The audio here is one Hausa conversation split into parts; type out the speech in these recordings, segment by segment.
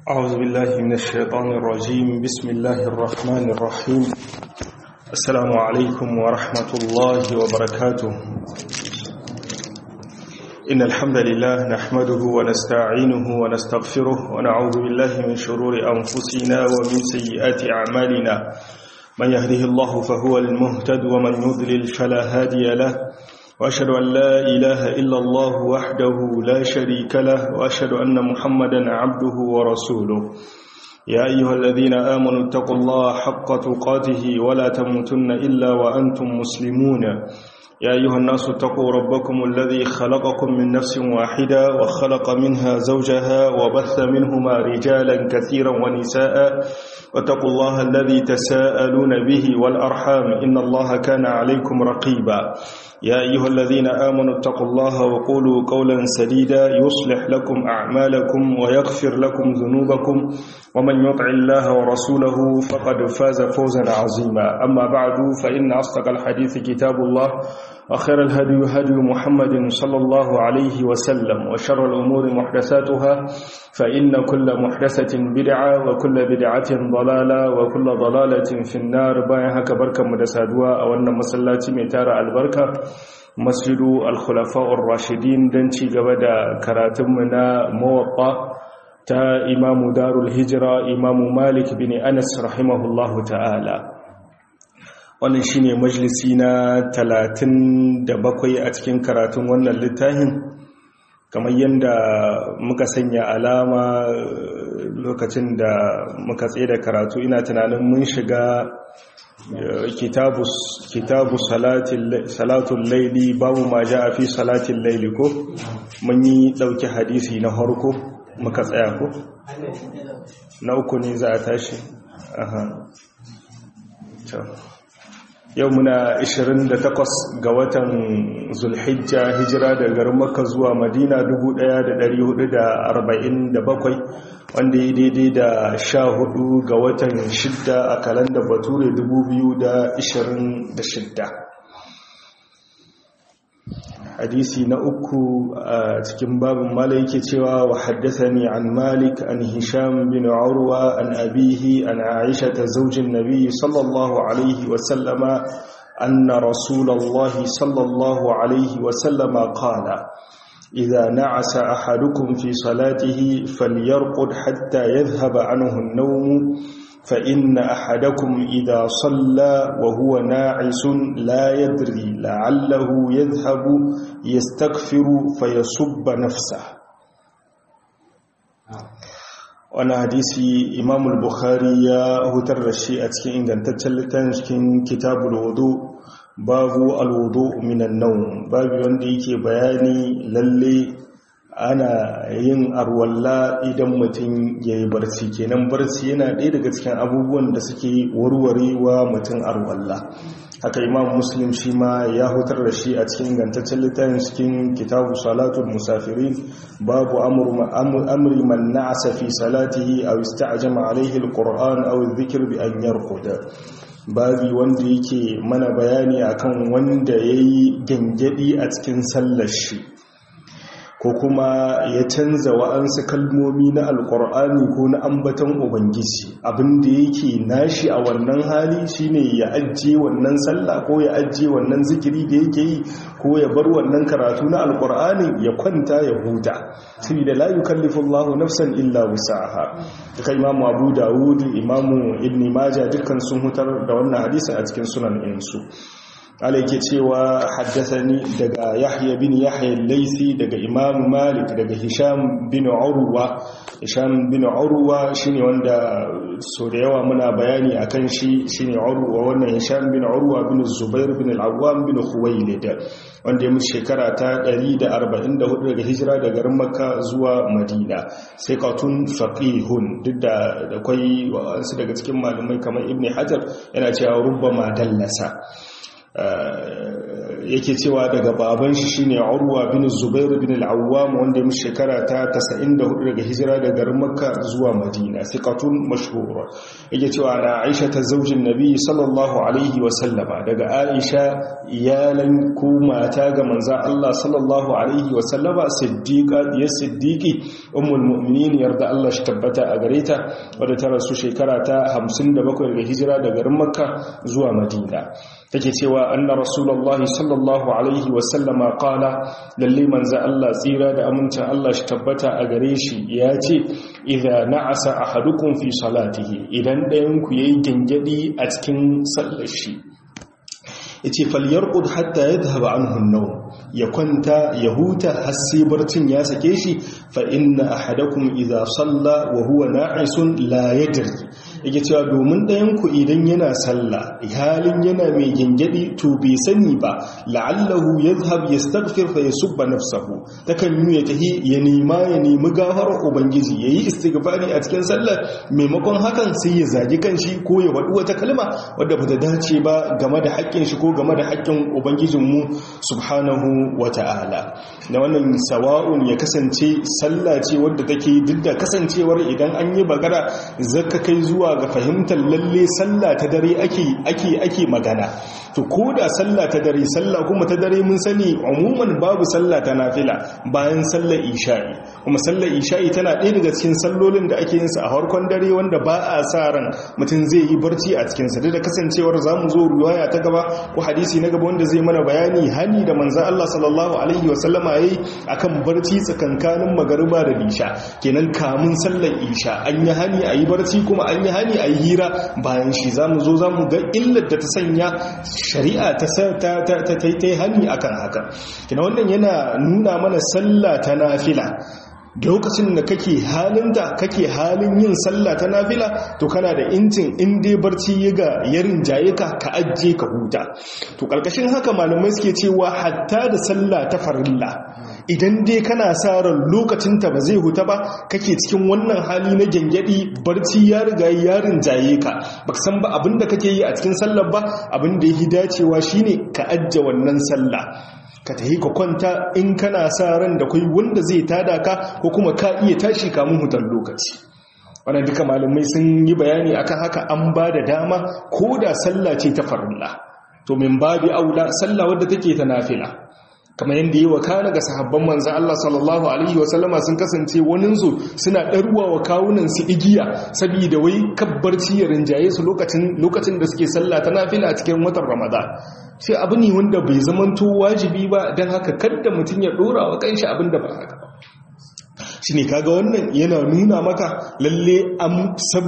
أعوذ بالله من الشيطان الرجيم بسم الله الرحمن الرحيم السلام عليكم ورحمة الله وبركاته إن الحمد لله نحمده ونستعينه ونستغفره ونعوذ بالله من شرور أنفسنا ومن سيئات أعمالنا من يهده الله فهو المهتد ومن يضلل فلا هادي له وأشهد أن لا إله إلا الله وحده لا شريك له وأشهد أن محمدا عبده ورسوله يا أيها الذين آمنوا اتقوا الله حق تقاته ولا تموتن إلا وأنتم مسلمون يا أيها الناس اتقوا ربكم الذي خلقكم من نفس واحدة وخلق منها زوجها وبث منهما رجالا كثيرا ونساء واتقوا الله الذي تساءلون به والأرحام إن الله كان عليكم رقيبا يا أيها الذين آمنوا اتقوا الله وقولوا قولا سديدا يصلح لكم أعمالكم ويغفر لكم ذنوبكم ومن يطع الله ورسوله فقد فاز فوزا عظيما أما بعد فإن أصدق الحديث كتاب الله وخير الهدي هدي محمد صلى الله عليه وسلم وشر الأمور محدثاتها فإن كل محدثة بدعة وكل بدعة ضلالة وكل ضلالة في النار باين هكا بركة مدسادوا أو أن مسلاتي ميتار البركة مسجد الخلفاء الراشدين دنشي قبدا كراتمنا موطأ تا إمام دار الهجرة إمام مالك بن أنس رحمه الله تعالى wannan shine majalisi na 37 a cikin karatun wannan littafin kamar yadda muka sanya alama lokacin da muka tsaye da karatu ina tunanin mun shiga kitabu salatun laili babu ma ja a fi salatun laili ko mun yi ɗauki hadisi na harko muka tsaya ko na uku ne za a tashi aha yau muna 28 ga watan zulhijja hijira da garin makka zuwa madina 1447 wanda ya daidai da 14 ga watan shidda a kalanda bature 2026 hadisi na uku a cikin babin mala yake cewa wa haddathani an malik an hisham bin urwa an abihi an aisha ta zaujin nabi sallallahu alaihi wa sallama anna rasulullahi sallallahu alaihi wa sallama qala إذا نعس أحدكم في صلاته فليرقد حتى يذهب عنه النوم فإن أحدكم إذا صلى وهو ناعس لا يدري لعله يذهب يستغفر فيصب نفسه وانا حديثي إمام البخاري يا هتر الشيء أتكين إن تنتجل لتنشكين كتاب الوضوء babu alwudu minan naum babu wanda yake bayani lalle ana yin arwalla idan mutum ya yi barci kenan barci yana ɗaya daga cikin abubuwan da suke warwarewa mutum arwalla haka imam muslim shi ma ya hutar da shi a cikin gantaccen littafin cikin kitabu salatul musafirin babu amri man na'asa fi salatihi aw ista'jama alayhi alquran aw adh-dhikr bi an yarquda babi wanda yake mana bayani akan wanda ya yi gangadi a cikin sallar shi ko kuma ya canza wa'ansu kalmomi na alkur'ani ko na ambaton ubangiji abinda yake nashi a wannan hali shine ya ajiye wannan sallah ko ya ajiye wannan zikiri da yake yi ko ya bar wannan karatu na alkur'ani ya kwanta ya huta saboda la yukallifu Allahu nafsan illa wus'aha duka imamu Abu Dawud imamu Ibn Majah dukkan sun hutar da wannan hadisi a cikin sunan insu ala yake cewa haddasani daga yahya bin yahya laisi daga imam malik daga hisham bin urwa hisham bin urwa shine wanda so da yawa muna bayani akan shi shine urwa wannan hisham bin urwa bin zubair bin al-awwam bin khuwailid wanda ya mutu shekara ta 144 daga hijira daga garin makka zuwa madina sai katun faqihun duk da akwai wasu daga cikin malamai kamar ibn hajar yana cewa rubbama dallasa yake cewa daga baban shi shine Urwa bin Zubair bin al-Awwam wanda ya shekara ta 94 daga hijira daga garin Makka zuwa Madina thiqatun mashhur yake cewa na Aisha ta zaujin Nabi sallallahu alaihi wa sallama daga Aisha iyalan ko mata ga manzon Allah sallallahu alaihi wa sallama siddiqa ya siddiqi ummul mu'minin yarda Allah shi tabbata a gare ta wadda ta rasu shekara ta 57 daga hijira daga garin Makka zuwa Madina take cewa anna rasulullahi sallallahu alaihi wasallama qala lalle manzo Allah tsira da amincin Allah shi tabbata a gare shi ya ce idza na'asa ahadukum fi salatihi idan ɗayan ku yayi gangadi a cikin sallar shi yace falyarqud hatta yadhhab anhu an-nawm ya kwanta ya huta har sai barcin ya sake shi fa inna ahadakum idza salla wa huwa na'isun la yadri yake cewa domin ɗayan ku idan yana sallah halin yana mai gingadi to bai sani ba la'allahu yadhhab yastaghfir fa yasubba nafsahu takan yi ya tahi ya nema ya nemi gafarar ubangiji yayi istighfari a cikin sallar maimakon hakan sai ya zagi kanshi ko ya wadu wata kalma wadda bata dace ba game da haƙƙin shi ko game da haƙƙin ubangijinmu subhanahu wata'ala na wannan sawa'un ya kasance sallah ce wadda take duk da kasancewar idan an yi bagara zaka kai zuwa ga fahimtar lalle sallah ta dare ake ake ake magana to ko da sallah ta dare sallah kuma ta dare mun sani umuman babu sallah ta nafila bayan sallar isha'i kuma sallar isha'i tana ɗaya daga cikin sallolin da ake yin sa a harkon dare wanda ba a sa ran mutum zai yi barci a cikin sa da kasancewar zamu zo riwaya ta gaba ko hadisi na gaba wanda zai mana bayani hani da manzon Allah sallallahu alaihi wa sallama yayi akan barci tsakankanin magariba da isha kenan kamun sallar isha an yi hani a yi barci kuma an yi hani a yi hira bayan shi zamu zo zamu ga illar da ta sanya shari'a ta ta yi hannu akan haka kina wannan yana nuna mana sallah ta nafila lokacin da kake halin da kake halin yin sallah ta nafila to kana da injin in dai barci ya ga yarin jaye ka ka ajje ka huta to karkashin haka malamai suke cewa hatta da sallah ta farilla idan dai kana sa ran lokacin ta ba zai huta ba kake cikin wannan hali na gyangyadi barci ya riga yarin jaye ka baka san ba abinda kake yi a cikin sallar ba abinda yake dacewa shine ka ajje wannan sallah ka tahi ka kwanta in kana sa ran da kai wanda zai tada ka ko kuma ka iya tashi kamun hutar lokaci wannan duka malamai sun yi bayani akan haka an ba da dama ko da sallah ce ta farilla to min babi aula sallah wadda take ta nafila kamar yadda yi wa kana ga sahabban manzan Allah sallallahu Alaihi wasallama sun kasance waninsu suna ɗarwa wa kawunansu igiya saboda wai kabbarci ya rinjaye su lokacin da suke sallah ta nafila a cikin watan ramadan sai abu ne wanda bai zamanto wajibi ba don haka kadda mutum ya ɗora wa kanshi abin da ba haka ba shi ne kaga wannan yana nuna maka lalle an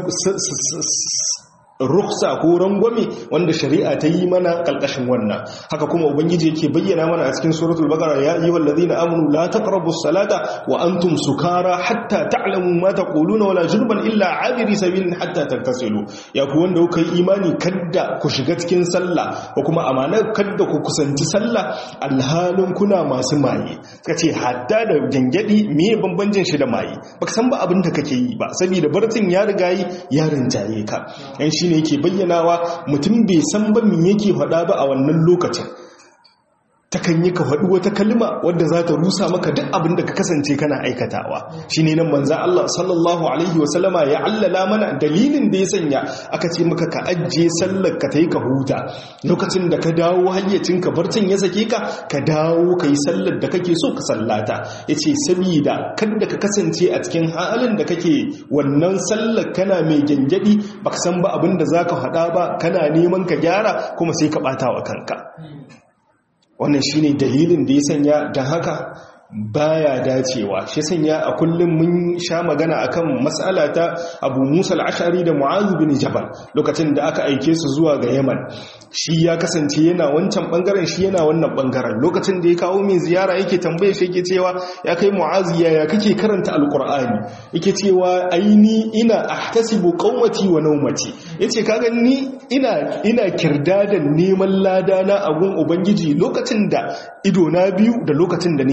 ruksa ko rangwame wanda shari'a ta yi mana kalkashin wannan haka kuma ubangiji yake bayyana mana a cikin suratul baqara ya ayyuhal ladina amanu la taqrabus salata wa antum sukara hatta ta'lamu ma taquluna wala jurban illa abiri sabilin hatta tagtasilu ya ku wanda kuka yi imani kadda ku shiga cikin sallah ko kuma amana kadda ku kusanci sallah alhalin kuna masu maye kace hatta da gangadi me bambancin shi da maye baka san ba abin da kake yi ba saboda barcin ya riga yi ya rinjaye ka yan shi ne yake bayyanawa mutum bai san ba me yake faɗa ba a wannan lokacin takan yi ka faɗi wata kalma wadda za ta rusa maka duk abin da ka kasance kana aikatawa shi ne nan manza Allah sallallahu Alaihi wasallama ya allala mana dalilin da ya sanya aka ce maka ka ajiye sallar ka ta yi ka huta lokacin da ka dawo hayyacin ka barcin ya sake ka ka dawo ka yi sallar da kake so ka sallata ya ce sabida kada ka kasance a cikin halin da kake wannan sallar kana mai gyangyaɗi ba ka san ba abin da za ka faɗa ba kana neman ka gyara kuma sai ka ɓata wa kanka wannan shine dalilin da ya sanya don haka baya dacewa shi sanya a kullum mun sha magana akan matsala ta Abu Musa al-Ash'ari da Mu'adh bin Jabal lokacin da aka aike su zuwa ga Yaman shi ya kasance yana wancan bangaren shi yana wannan bangaren lokacin da ya kawo min ziyara yake tambaye shi yake cewa ya kai Mu'adh ya kake karanta al-Qur'ani yake cewa aini ina ahtasibu qawmati wa nawmati yace kaga ni ina ina kirdadan neman lada na agun ubangiji lokacin da ido na biyu da lokacin da nake barci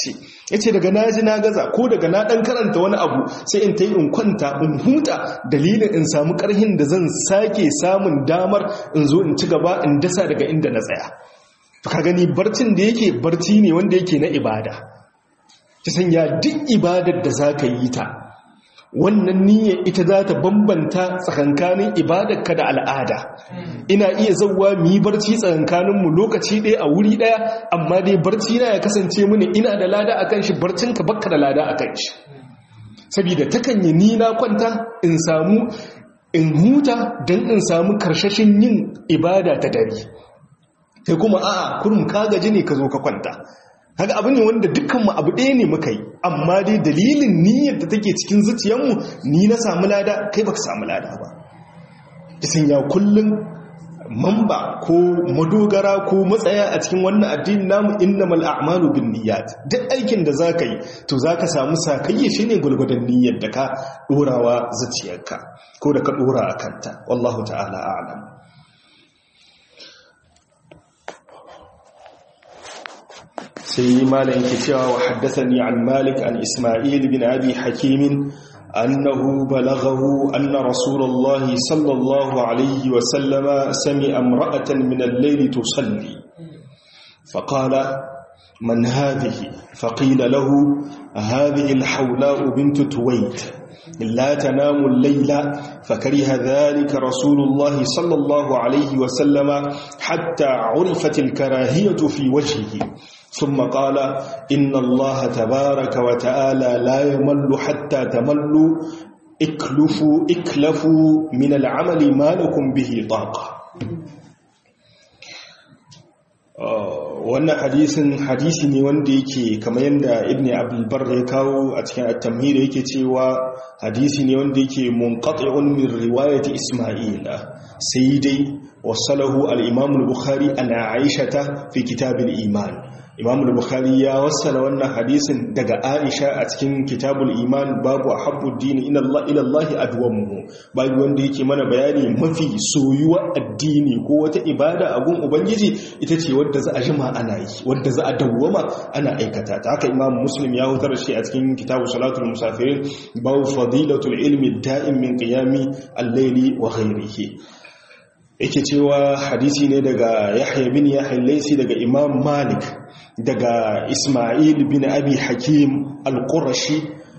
ce ya ce daga na ji na gaza ko daga na ɗan karanta wani abu sai in ta yi in kwanta in huta dalilin in samu ƙarhin da zan sake samun damar in zo in ci gaba in dasa daga inda na tsaya ka gani barcin da yake barci ne wanda yake na ibada ta sanya duk ibadar da za ka yi ta wannan niyyar ita za ta bambanta tsakankanin ibadarka da al'ada ina iya zauwa mu yi barci tsakankaninmu lokaci ɗaya a wuri ɗaya amma dai barci na ya kasance mini ina da lada a kan shi barcinka bakka da lada a kan shi saboda takan yi ni na kwanta in samu in huta don in samu karshashin yin ibada ta dare kai kuma a'a kurum ka gaji ne ka zo ka kwanta haka abu ne wanda dukkanmu abu ɗaya ne muka yi amma dai dalilin niyyar da take cikin zuciyarmu ni na samu lada kai baka samu lada ba isin ya kullum mamba ko madogara ko matsaya a cikin wannan addini namu innamal a'malu bin niyyat duk aikin da zaka yi to zaka samu sakayye shine gulgudan niyyar da ka dorawa zuciyarka ko da ka dora a kanta wallahu ta'ala a'lam sai malam yake cewa wa haddathani an malik an isma'il bin abi hakim annahu balaghahu anna rasulullah sallallahu alayhi wa sallama sami'a imra'atan min al-layli tusalli faqala man hadhihi faqila lahu hadhihi al-hawla bint tuwayt لا تنام الليل فكره ذلك رسول الله صلى الله عليه وسلم حتى عرفت الكراهية في وجهه ثم قال إن الله تبارك وتعالى لا يمل حتى تملوا اكلفوا اكلفوا من العمل ما لكم به طاقة wannan hadisin hadisi ne wanda yake kamar yadda ibn abdulbar ya kawo a cikin at-tamhid yake cewa hadisi ne wanda yake munqati'un min riwayati isma'ila sai dai wasalahu al-imam al-bukhari ana aishata fi kitab al-iman imam al-bukhari ya wassala wannan hadisin daga aisha a cikin kitabul iman babu habbu dini ila Allah ila Allah adwamuhu babu wanda yake mana bayani mafi soyuwa addini ko wata ibada a gun ubangiji ita ce wadda za a jima ana yi wadda za a dawwama ana aikata ta haka imam muslim ya hutar shi a cikin kitabu salatul musafirin babu fadilatul ilmi da'im min qiyami al-layli wa ghayrihi yake cewa hadisi ne daga yahya bin yahya laysi daga imam malik daga ismail bin abi hakim al-qurashi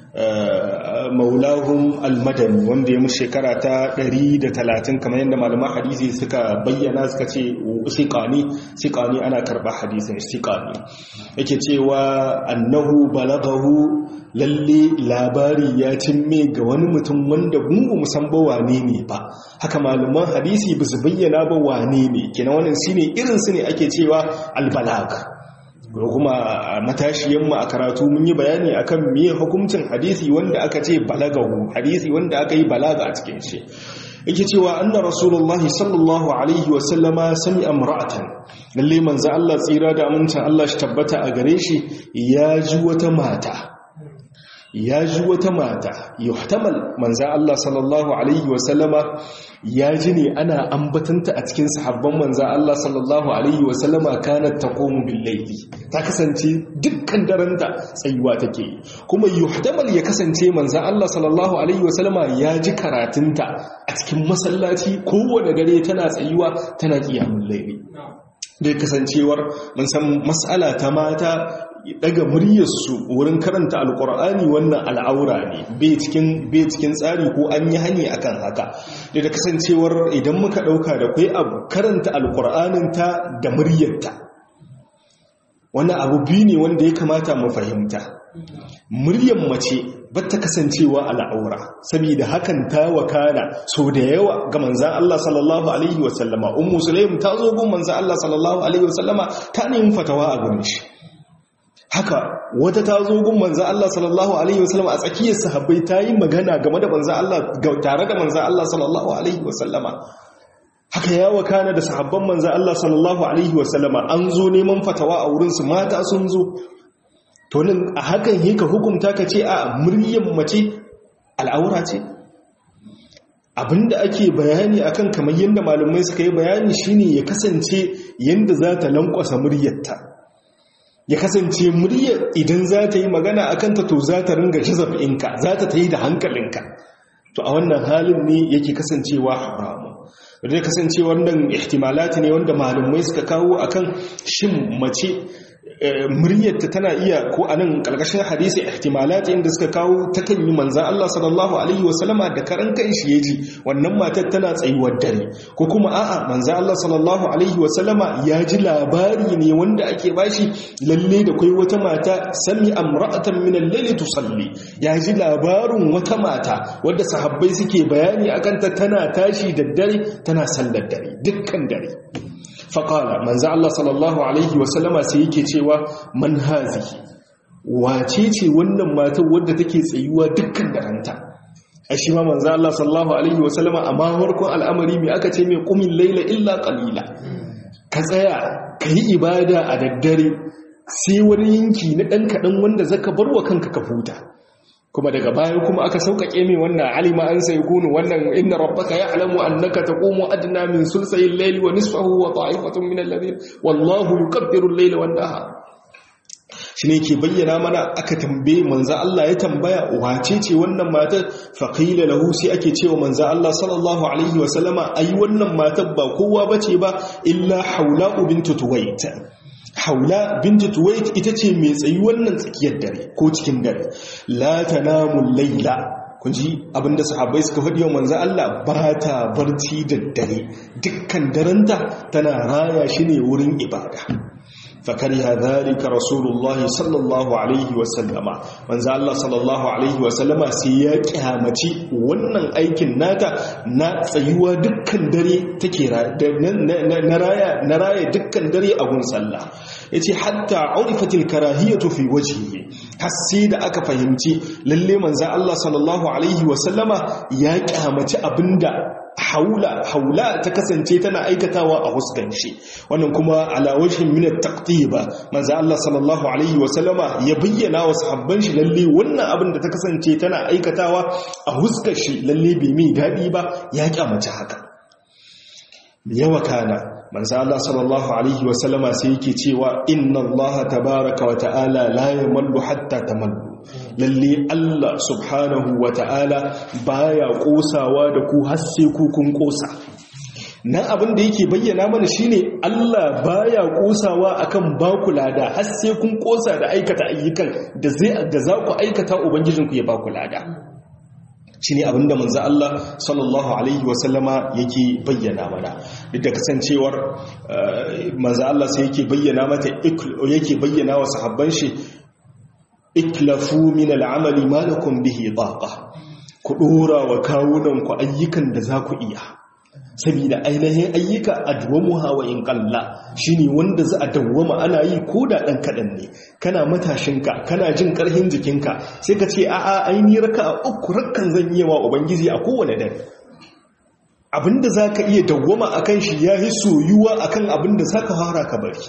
maulahum al-madani wanda ya mu shekara ta 130 kamar yadda malaman hadisi suka bayyana suka ce siqani siqani ana karba hadisin siqani yake cewa annahu balagahu lalle labari ya cimme ga wani mutum wanda gungu musamman wane ne ba haka malaman hadisi ba su bayyana ba wane ne kina wannan shine irin su ne ake cewa al-balag kuma matashiyanmu a karatu mun yi bayani akan miye hukuncin hadisi wanda aka ce balagahu hadisi wanda aka yi balaga a cikin shi yake cewa anna rasulullahi sallallahu alaihi wa sallama sami amra'atan lalle manzo Allah tsira da amincin Allah shi tabbata a gare shi ya ji wata mata ya ji wata mata yuhtamal manzo Allah sallallahu alaihi wa sallama ya ji ne ana ambatanta a cikin sahabban manzan Allah sallallahu Alaihi wasallama kanat ta komu billaili ta kasance dukkan daranta tsayuwa take kuma yuhdamal ya kasance manzan Allah sallallahu Alaihi wasallama ya ji karatunta a cikin masallaci kowane gare tana tsayuwa tana kiyamun laili da kasancewar mun san mas'ala ta mata daga muryarsu wurin karanta alkur'ani wannan al'aura ne bai cikin tsari ko an yi hani akan haka da da kasancewar idan muka dauka da kai abu karanta alkur'anin ta da muryarta wannan abu biyu ne wanda ya kamata mu fahimta muryar mace bata kasancewa al'aura saboda hakan ta wakana so da yawa ga manzan Allah sallallahu alaihi wasallama ummu sulaim ta zo gun manzan Allah sallallahu alaihi wasallama ta nemi fatawa a gurin shi haka wata ta zo gun manzan Allah sallallahu alaihi wasallama a tsakiyar sahabbai ta yi magana game da manzan Allah tare da manzan Allah sallallahu alaihi wasallama haka ya wakana da sahabban manzan Allah sallallahu alaihi wasallama an zo neman fatawa a wurinsu mata sun zo to nan a hakan yi ka hukunta ka ce a muryar mace al'aura ce abinda ake bayani akan kamar yadda malamai suka yi bayani shine ya kasance yadda za ta lankwasa muryarta ya kasance murya idan za ta yi magana a kanta to za ta ringa jazabinka za ta ta yi da hankalinka to a wannan halin ne yake kasancewa haramu da kasance wannan ihtimalati ne wanda malumai suka kawo akan shin mace muryarta tana iya ko a nan ƙarƙashin hadisi ihtimalati inda suka kawo ta kan yi manzan Allah sallallahu alaihi wasallama da karan kan shi ya ji wannan matar tana tsayuwar dare ko kuma a'a manzan Allah sallallahu alaihi wasallama ya ji labari ne wanda ake bashi lalle da kai wata mata sami amra'atan min al-layli tusalli ya ji labarin wata mata wadda sahabbai suke bayani akan ta tana tashi da dare tana sallar dare dukkan dare faƙala manzo Allah sallallahu alaihi wasallama sai yake cewa man hazihi wace ce wannan matar wadda take tsayuwa dukkan daranta a shi ma manzo Allah sallallahu alaihi wasallama a mawarkon al'amari mai aka ce mai kumin laila illa qalila ka tsaya ka yi ibada a daddare sai wani yanki na ɗan kaɗan wanda zaka bar wa kanka ka huta kuma daga baya kuma aka sauƙaƙe mai wannan alima an sai kunu wannan inna rabbaka ya'lamu annaka taqumu adna min sulsayil layli wa nisfahu wa ta'ifatun min alladhina wallahu yukabbiru al-layla wan nahar shine ke bayyana mana aka tambaye manzo Allah ya tambaya wace ce wannan matar fa qila lahu sai ake cewa manzo Allah sallallahu alaihi wa sallama ai wannan matar ba kowa bace ba illa haula bintu tuwait haula binti tuwait ita ce mai tsayi wannan tsakiyar dare ko cikin dare la tanamu layla kun ji abinda sahabbai suka faɗi wa manzo Allah ba ta barci da dare dukkan daranta tana raya shi ne wurin ibada fakariha dhalika rasulullah sallallahu alaihi wa sallama manzo Allah sallallahu alaihi wa sallama sai ya kyamaci wannan aikin nata na tsayuwa dukkan dare take na raya na raya dukkan dare a gun sallah yace hatta urifatil karahiyatu fi wajhihi har sai da aka fahimci lalle manzo Allah sallallahu alaihi wa sallama ya kyamaci abinda haula haula ta kasance tana aikatawa a huskan shi wannan kuma ala wajhin min at-taqtiba manzo Allah sallallahu alaihi wa sallama ya bayyana wa sahabban shi lalle wannan abin da ta kasance tana aikatawa a huskan shi lalle bai mai dadi ba ya kyamace haka yawa kana manzo Allah sallallahu alaihi wa sallama sai yake cewa inna Allah tabaaraka wa ta'ala la yamallu hatta tamallu lalle Allah subhanahu wa ta'ala baya kosawa da ku har sai ku kun kosa nan abin da yake bayyana mana shine Allah baya kosawa akan baku lada har sai kun kosa da aikata ayyukan da zai da za ku aikata ubangijinku ya baku lada shine abin da manzo Allah sallallahu alaihi wasallama yake bayyana mana duk da kasancewar manzo Allah sai yake bayyana mata yake bayyana wa sahabban shi iklafu min al'amali ma lakum bihi taqa ku dora wa kawunan ku ayyukan da za ku iya saboda ainihin ayyuka adwamuha wa in qalla shine wanda za a dawwama ana yi ko da dan kadan ne kana matashinka kana jin karhin jikinka sai ka ce a'a aini raka uku rakkan zan yi wa ubangiji a kowane dare abinda zaka iya dawwama akan shi yayi soyuwa akan abinda zaka fara ka bari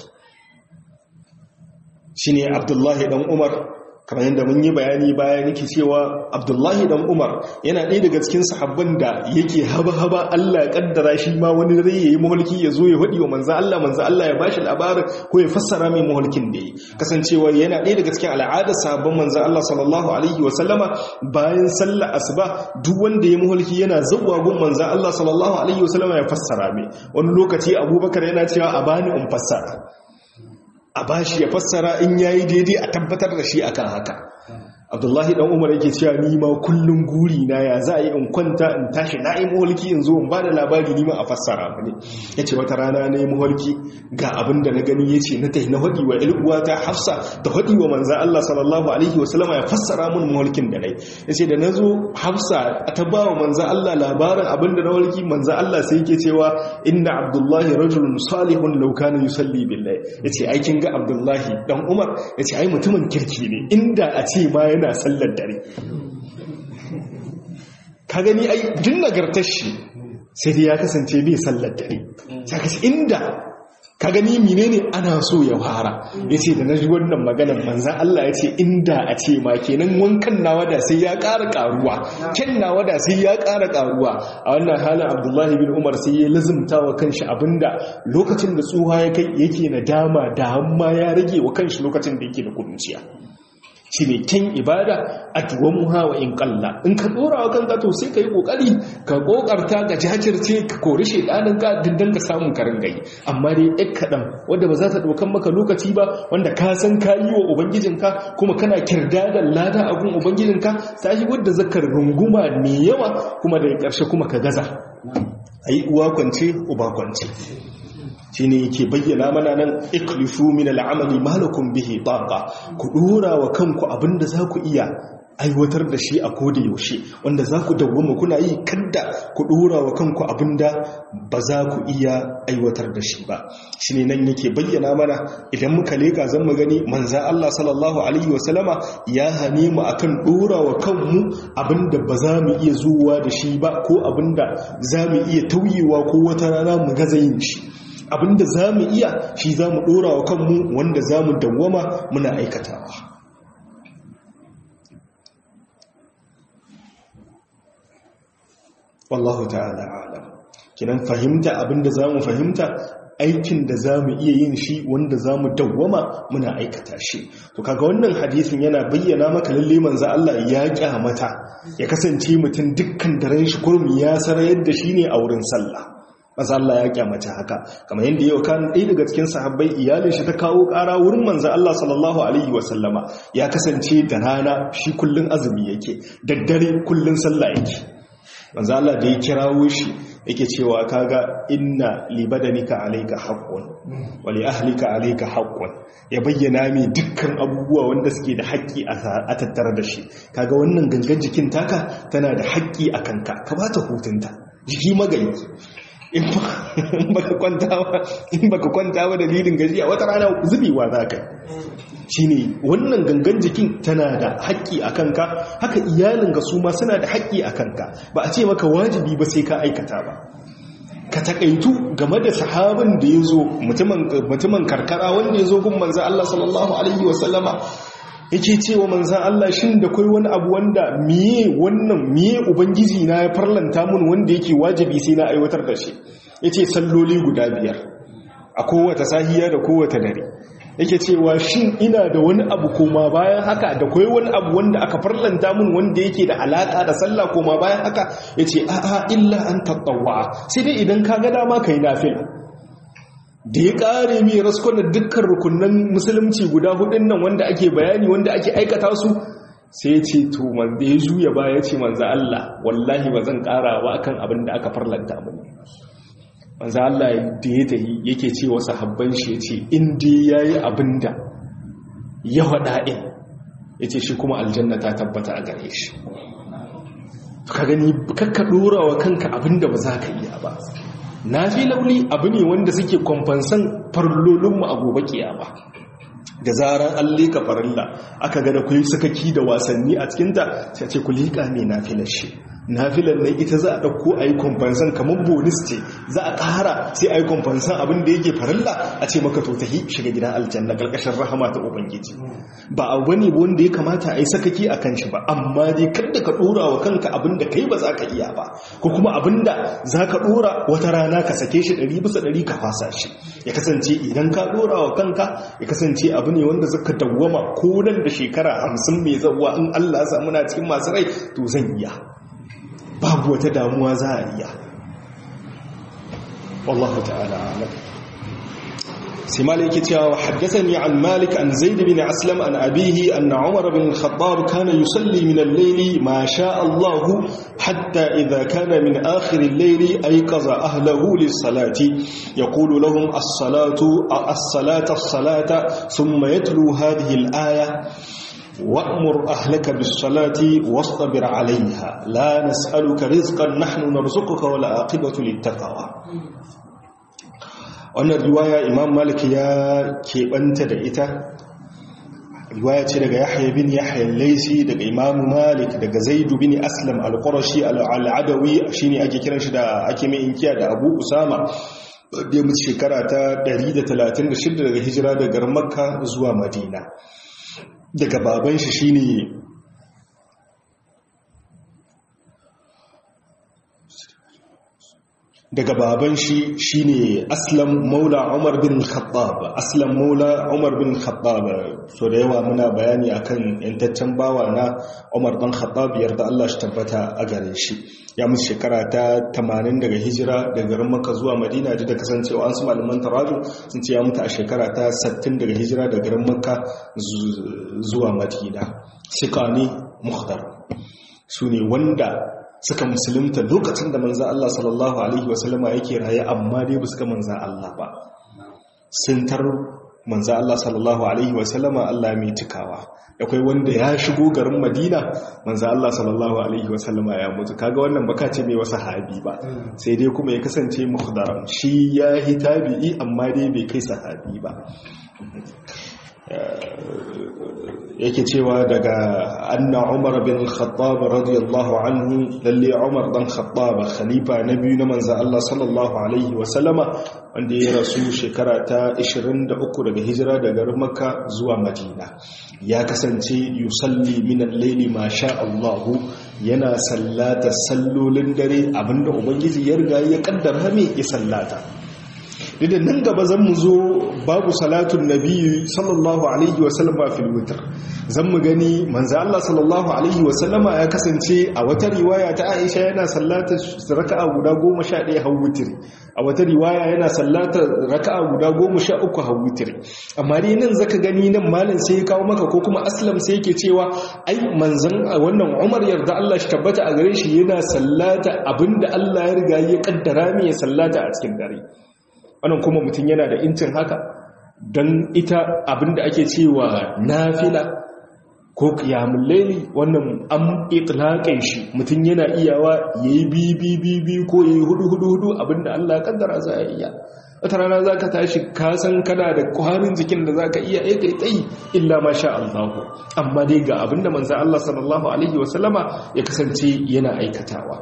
shine abdullahi dan umar kamar yadda mun yi bayani baya nake cewa abdullahi dan umar yana ɗaya daga cikin sahabban da yake haba-haba allah ya kaddara shi ma wani rai ya yi maholki ya zo ya faɗi wa manzan allah manzan allah ya bashi labarin ko ya fassara mai maholkin da ya kasancewa yana ɗaya daga cikin al'adar sahabban manzan allah sallallahu alaihi wa sallama bayan sallah asuba duk wanda ya maholki yana zuwa gun manzan allah sallallahu alaihi wa sallama ya fassara mai wani lokaci abubakar yana cewa a bani in fassara a bashi ya fassara in yayi daidai a tabbatar da shi akan haka abdullahi dan umar yake cewa ni ma kullun guri na ya za a yi in kwanta in tashi na yi maholki in zo in ba da labari ni ma a fassara mu ne ya ce wata rana na yi maholki ga abin da na gani ya ce na tahi na haɗi wa ilguwa ta hafsa da haɗi wa manzan allah sallallahu alaihi wa sallama ya fassara mun maholkin da nai ya ce da na zo hafsa ta ba wa manzan allah labarin abin da na maholki manzan allah sai yake cewa inna abdullahi rajulun salihun law kana yusalli billahi ya ce aikin ga abdullahi dan umar ya ce ai mutumin kirki ne inda a ce ma yana yana sallar dare ka gani ai duk nagartar shi sai dai ya kasance bai sallar dare saka inda ka gani menene ana so ya fara yace da naji wannan maganar manzon Allah yace inda a ce ma kenan wankan nawa da sai ya ƙara ƙaruwa kin nawa da sai ya ƙara ƙaruwa a wannan halin Abdullahi bin Umar sai ya lazumta wa kanshi abinda lokacin da tsuha ya kai yake nadama da hamma ya rage wa kanshi lokacin da yake da kudunciya shi ne kyan ibada a tuwon hawa in kalla in ka dora wa kanka to sai ka yi kokari ka kokarta ka jajirce ka kori shedanin ka dindan ka samun karin gai amma dai ɗan kaɗan wanda ba za ta ɗaukan maka lokaci ba wanda ka san ka yi wa ubangijinka kuma kana kirda da lada a gun ubangijinka ta yi wadda zakar runguma mai yawa kuma daga ƙarshe kuma ka gaza a yi uwa kwance uba kwance shi ne yake bayyana mana nan iklifu min al'amali malakun bihi taqa ku dora wa kanku abinda za ku iya aiwatar da shi a koda yaushe wanda za ku dawwama kuna yi kadda ku dora wa kanku abinda ba za ku iya aiwatar da shi ba shi ne nan yake bayyana mana idan muka leka zan mu gani manza Allah sallallahu alaihi wasallama ya hane mu akan dora wa kanmu abinda ba za mu iya zuwa da shi ba ko abinda za mu iya tauyewa ko wata rana mu gaza yin shi abinda za mu iya shi za mu ɗora wa kanmu wanda za mu dawwama muna aikatawa wallahu ta'ala alam kinan fahimta abinda za mu fahimta aikin da za mu iya yin shi wanda za mu dawwama muna aikata shi to kaga wannan hadisin yana bayyana maka lalle manzo Allah ya kyamata ya kasance mutum dukkan daren shi kurmi ya sarayar da shi ne a wurin sallah manzo Allah ya kyamata haka kamar yadda yau kan ɗaya daga cikin sahabbai iyalin shi ta kawo ƙara wurin manzo Allah sallallahu alaihi wasallama ya kasance da rana shi kullun azumi yake daddare kullun sallah yake manzo Allah da ya kirawo shi yake cewa kaga inna li badanika alayka haqqun wa li ahlika alayka haqqun ya bayyana mai dukkan abubuwa wanda suke da haƙƙi a tattare da shi kaga wannan gangan jikin taka tana da haƙƙi a kanka ka bata hutunta jiki magani in baka kwantawa in baka kwantawa dalilin gajiya wata rana zubewa za ka shine wannan gangan jikin tana da haƙƙi a kanka haka iyalin ga su ma suna da haƙƙi a kanka ba a ce maka wajibi ba sai ka aikata ba ka takaitu game da sahabin da ya zo mutumin karkara wanda ya zo gun manzo Allah sallallahu alaihi wasallama yake cewa manzan Allah shin da kai wani abu wanda miye wannan miye ubangiji na ya farlanta mun wanda yake wajibi sai na aiwatar da shi yace salloli guda biyar a kowace sahiya da kowace dare yake cewa shin ina da wani abu koma bayan haka da kai wani abu wanda aka farlanta mun wanda yake da alaka da sallah koma bayan haka yace a'a illa an tatawwa sai dai idan ka ga dama kai nafila da ya kare mai raskon da dukkan rukunan musulunci guda hudun nan wanda ake bayani wanda ake aikata su sai ce to man da ya juya ba ya ce manza Allah wallahi ba zan kara ba akan abin da aka farlanta mun manza Allah da ya tahi yake ce wa sahabban shi ya ce in dai yayi abin da ya faɗa in ya ce shi kuma aljanna ta tabbata a gare shi ka gani kakka dora wa kanka abin da ba za ka iya ba na fi launi abu ne wanda suke kwamfansan farlolinmu a gobe kiyama da zarar an leka farilla aka gada ku yi sakaki da wasanni a cikinta sai ce ku leka mai nafilar shi nafilar nan ita za a ɗauko a yi kwamfansan kamar bonus ce za a ƙara sai a yi kwamfansan abin da yake farilla a ce maka to tahi shiga gidan aljanna ƙarƙashin rahama ta ubangiji ba abu ne wanda ya kamata a yi sakaki a kan shi ba amma dai kada ka ɗora wa kanka abin da kai ba za ka iya ba ko kuma abin da za ka ɗora wata rana ka sake shi ɗari bisa ɗari ka fasa shi ya kasance idan ka ɗora wa kanka ya kasance abu ne wanda zaka dawwama ko nan da shekara hamsin mai zawa in Allah ya samu na cikin masu rai to zan iya babu wata damuwa za a iya wallahu ta'ala alam sai malik yake cewa haddathani an malik an zaid bin aslam an abihi anna umar bin al-khattab kana yusalli min al-layl ma sha Allah hatta idha kana min akhir al-layl ayqaza ahlihi lis-salati yaqulu lahum as-salatu as-salata as-salata thumma yatlu hadhihi al-aya وأمر أهلك بالصلاة واصطبر عليها لا نسألك رزقا نحن نرزقك ولا عاقبة للتقوى wannan riwaya imam malik ya keɓanta da ita riwaya ce daga yahya bin yahya laisi daga imam malik daga zaidu bin aslam al-qurashi al-adawi shine ake kiran shi da ake mai inkiya da abu usama da ya mutu shekara ta 136 daga hijira daga makka zuwa madina daga baban shi shine daga baban shi shine aslam maula umar bin khattab aslam maula umar bin khattab so da yawa muna bayani akan yantaccen bawa na umar dan khattab yarda Allah shi tabbata a gare shi ya musu shekara ta 80 daga hijira daga garin makka zuwa madina da da kasancewa an su malaman taraju sun ce ya mutu a shekara ta 60 daga hijira daga garin makka zuwa madina sikani muhdar su ne wanda suka musulunta lokacin da manzan Allah sallallahu Alaihi wasallama yake raye amma dai ba suka manzan Allah ba sun tar manzan Allah sallallahu Alaihi wasallama Allah mai cikawa akwai wanda ya shigo garin madina manzan Allah sallallahu Alaihi wasallama ya mutu kaga wannan baka ce mai wasu habi ba sai dai kuma ya kasance mukhdaram shi ya yi tabi'i amma dai bai kai sahabi ba yake cewa daga anna umar bin khattab radiyallahu anhu lalle umar dan khattab khalifa na biyu na manzo Allah sallallahu alaihi wa sallama wanda ya rasu shekara ta 23 daga hijira daga makka zuwa madina ya kasance yusalli min al-layli ma sha Allah yana sallata sallolin dare abinda ubangiji ya riga ya kaddara me ya sallata da nan gaba zan mu zo babu salatun nabi sallallahu alaihi wasallama fil witr zan mu gani manzo Allah sallallahu alaihi wasallama ya kasance a wata riwaya ta Aisha yana sallata raka'a guda 11 har witr a wata riwaya yana sallata raka'a guda 13 har witr amma dai nan zaka gani nan malam sai ya kawo maka ko kuma aslam sai yake cewa ai manzon wannan Umar yarda Allah shi tabbata a gare shi yana sallata abinda Allah ya riga ya kaddara mai ya sallata a cikin dare wannan kuma mutum yana da incin haka don ita abinda ake cewa nafila ko kiyamun laili wannan an itlaƙin shi mutum yana iyawa ya yi bibi ko ya yi hudu-hudu abinda Allah kaddara za a iya wata rana za ka tashi kasan kana da kwarin jikin da za ka iya ya kai tsayi illa ma sha Allah amma dai ga abinda manzan Allah sallallahu Alaihi wasallama ya kasance yana aikatawa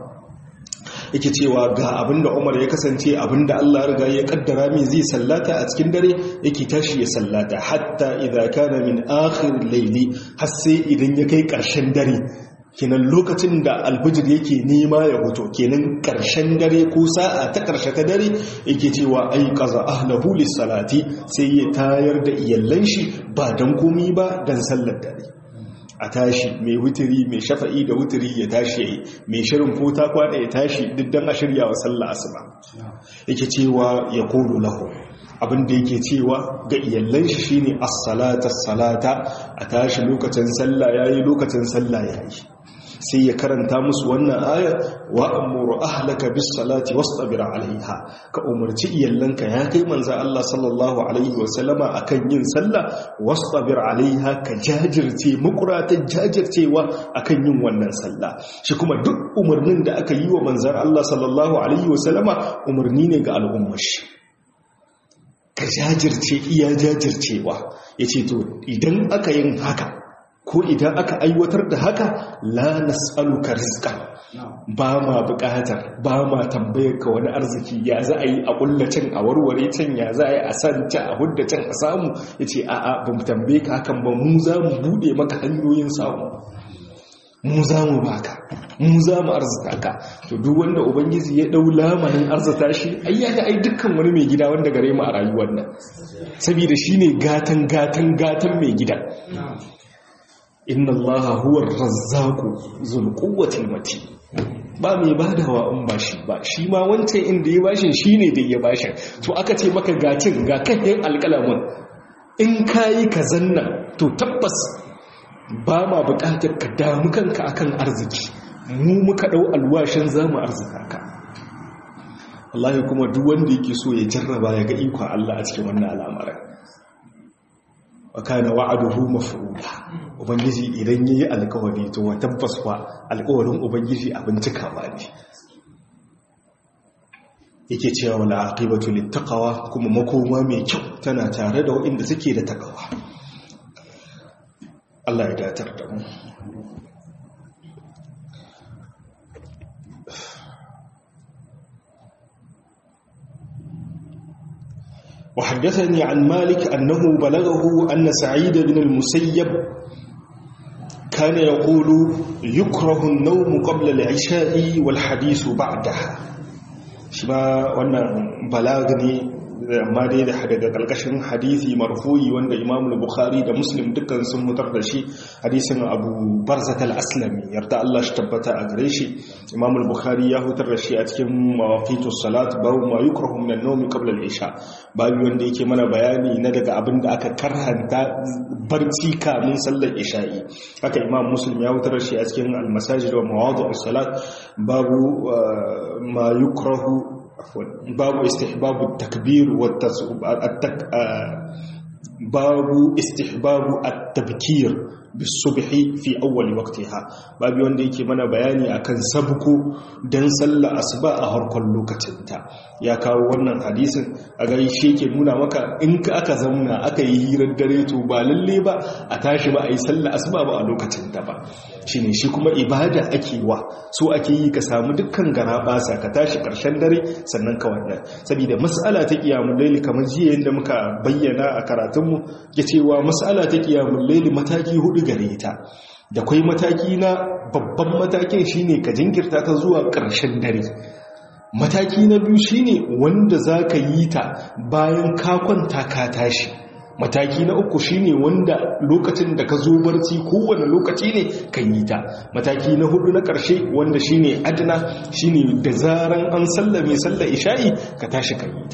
yake cewa ga abinda Umar ya kasance abinda Allah riga ya kaddara min zai sallata a cikin dare yake tashi ya sallata hatta idza kana min akhir layli har sai idan ya kai karshen dare kenan lokacin da albijir yake nema ya hoto kenan karshen dare ko sa'a ta karshe ta dare yake cewa ai qaza ahlahu lis-salati sai ya tayar da iyallan shi ba dan komi ba dan sallar dare a tashi mai wutiri mai shafa'i da wutiri ya tashi yayi mai shirin ko ta kwana ya tashi diddan a shirya wa sallah asuba yake cewa ya qulu lahu abin da yake cewa ga iyallan shi shine as-salata as-salata a tashi lokacin sallah yayi lokacin sallah yayi sai ya karanta musu wannan aya wa amuru ahlaka bis salati wastabir alaiha ka umarci iyallanka ya kai manzo Allah sallallahu alaihi wa sallama akan yin sallah wastabir alaiha ka jajirce mukuratan jajircewa akan yin wannan sallah shi kuma duk umarnin da aka yi wa manzon Allah sallallahu alaihi wa sallama umarni ne ga al'ummar shi ka jajirce iya jajircewa yace to idan aka yin haka ko idan aka aiwatar da haka la nas'aluka rizqan ba ma buƙatar ba ma tambayar ka wani arziki ya za a yi a kullacin a warware can ya za a yi a san can a hudda can a samu yace a a ba mu tambaye ka hakan ba mu za mu bude maka hanyoyin samu mu za mu baka mu za mu arzita ka to duk wanda ubangiji ya dau lamarin arzita shi ai ya ga ai dukkan wani mai gida wanda gare mu a rayuwar nan saboda shine gatan gatan gatan mai gida inna allaha huwa razzaqu zul quwwati mati ba mai badawa in ba shi ba shi ma wancan inda ya bashin shine da ya bashin to aka ce maka gatin ga kan alƙalamin in kayi ka zanna to tabbas ba ma buƙatar ka damu kanka akan arziki mu muka dau alwashin zamu arzika ka wallahi kuma duk wanda yake so ya jarraba ya ga ikon Allah a cikin wannan al'amarin wa kana wa'aduhu maf'ula ubangiji idan yayi alƙawari to wa tabbas fa alƙawarin ubangiji abin cikawa ne yake cewa wala aqibatu littaqwa kuma makoma mai kyau tana tare da waɗanda suke da takawa Allah ya datar da mu وحدثني عن مالك أنه بلغه أن سعيد بن المسيب كان يقول يكره النوم قبل العشاء والحديث بعدها شما وانا بلاغني amma dai da daga kalkashin hadisi marfu'i wanda Imam Bukhari da Muslim dukkan sun mutar da shi hadisin Abu Barzat al-Aslami yarda Allah shi tabbata a gare shi Imam Bukhari ya hutar da shi a cikin mawaqitus salat babu ma yukrahu min an-nawm qabla al-isha babu wanda yake mana bayani na daga abin da aka karhanta barci kamin sallar isha'i haka Imam Muslim ya hutar da shi a cikin al-masajid wa mawadi'us salat babu ma yukrahu باب استحباب التكبير والتك... باب استحباب التبكير بالصبح في أول وقتها باب wanda yake mana bayani akan sabko dan sallar asuba a harkon lokacinta ya kawo wannan hadisin a gari shi yake nuna maka in ka aka zauna aka yi hirar dare to ba lalle ba a tashi ba a yi sallar asuba ba a lokacinta ba shine shi kuma ibada ake wa so ake yi ka samu dukkan garabasa ka tashi karshen dare sannan ka wannan saboda mas'ala ta qiyamul layli kamar jiya yanda muka bayyana a karatunmu ya cewa mas'ala ta qiyamul layli mataki hudu gare ta da kwai mataki na babban matakin shine ka jinkirta ta zuwa karshen dare mataki na biyu shine wanda zaka yi ta bayan ka kwanta ka tashi mataki na uku shine wanda lokacin da ka zo barci kowane lokaci ne kan yi ta mataki na hudu na karshe wanda shine adna shine da zaran an sallame sallar isha'i ka tashi kan yi ta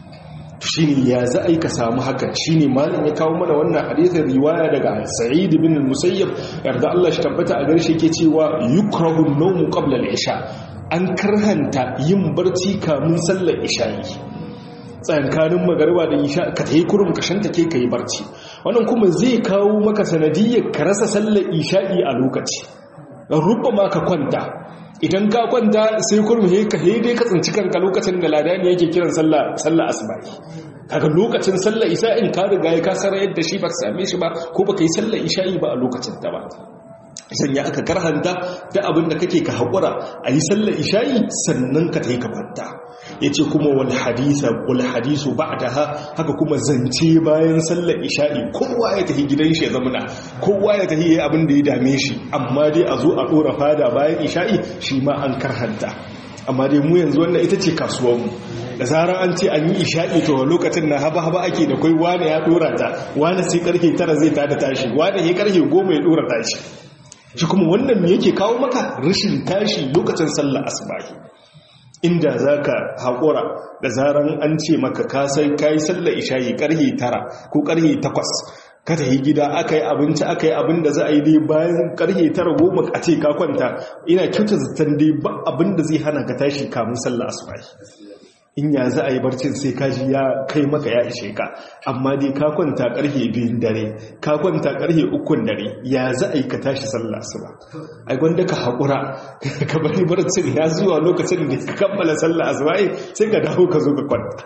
shine ya za a yi ka samu haka shine malam ya kawo mana wannan hadisin riwaya daga sa'id bin musayyab yarda Allah shi tabbata a garshe ke cewa yukrahu an-nawm qabla al-isha an karhanta yin barci kamun sallar isha'i tsayankanin magarba da isha ka ta yi kurum ka shanta ke ka yi barci wannan kuma zai kawo maka sanadiyyar ka rasa sallar isha'i a lokaci rubba ma ka kwanta idan ka kwanta sai kurum he ka he dai ka tsinci kanka lokacin da ladani yake kiran sallah sallah asbahi kaga lokacin sallar isha'in ka riga ya kasara yadda shi ba ka same shi ba ko baka yi sallar isha'i ba a lokacin ta ba sanya aka karhanta da abin da kake ka haƙura a yi sallar isha'i sannan ka ta yi ka kwanta ya ce kuma wal hadisa wal hadisu ba da ha haka kuma zance bayan sallar isha'i kowa ya tafi gidan shi ya zamana kowa ya tafi abin da ya dame shi amma dai a zo a ɗora fada bayan isha'i shi ma an karhanta amma dai mu yanzu wannan ita ce kasuwanmu da zarar an ce an yi isha'i to lokacin na haba-haba ake da kai wane ya ɗora ta wane sai karfe tara zai tada tashi wane ya karfe goma ya ɗora tashi shi kuma wannan me yake kawo maka rashin tashi lokacin sallar asubahi inda zaka haƙura da zaran an ce maka ka sai kai sallar isha'i karhe tara ko karhe takwas ka tafi gida aka yi abinci aka yi abin da za a yi dai bayan karhe tara goma a ce ka kwanta ina kyauta zaton dai ba abin da zai hana ka tashi kamun sallar asubahi in ya za a yi barcin sai kaji ya kai maka ya ishe ka amma dai ka kwanta karfe biyun dare ka kwanta karfe ukun dare ya za a yi ka tashi sallah su ba ai gwanda ka haƙura ka bari barcin ya zuwa lokacin da ka kammala sallah asuba sai ka dawo ka zo ka kwanta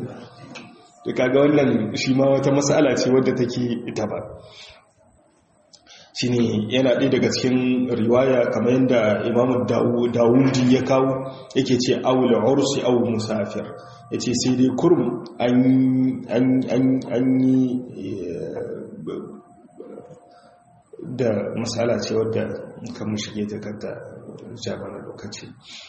to kaga wannan shi ma wata mas'ala ce wadda take ita ba shine yana ɗaya daga cikin riwaya kamar yadda imamu dawudi ya kawo yake ce awul ursi aw musafir yace sai dai kurum an yi da matsala ce wadda kan shige ta kanta jama'a lokaci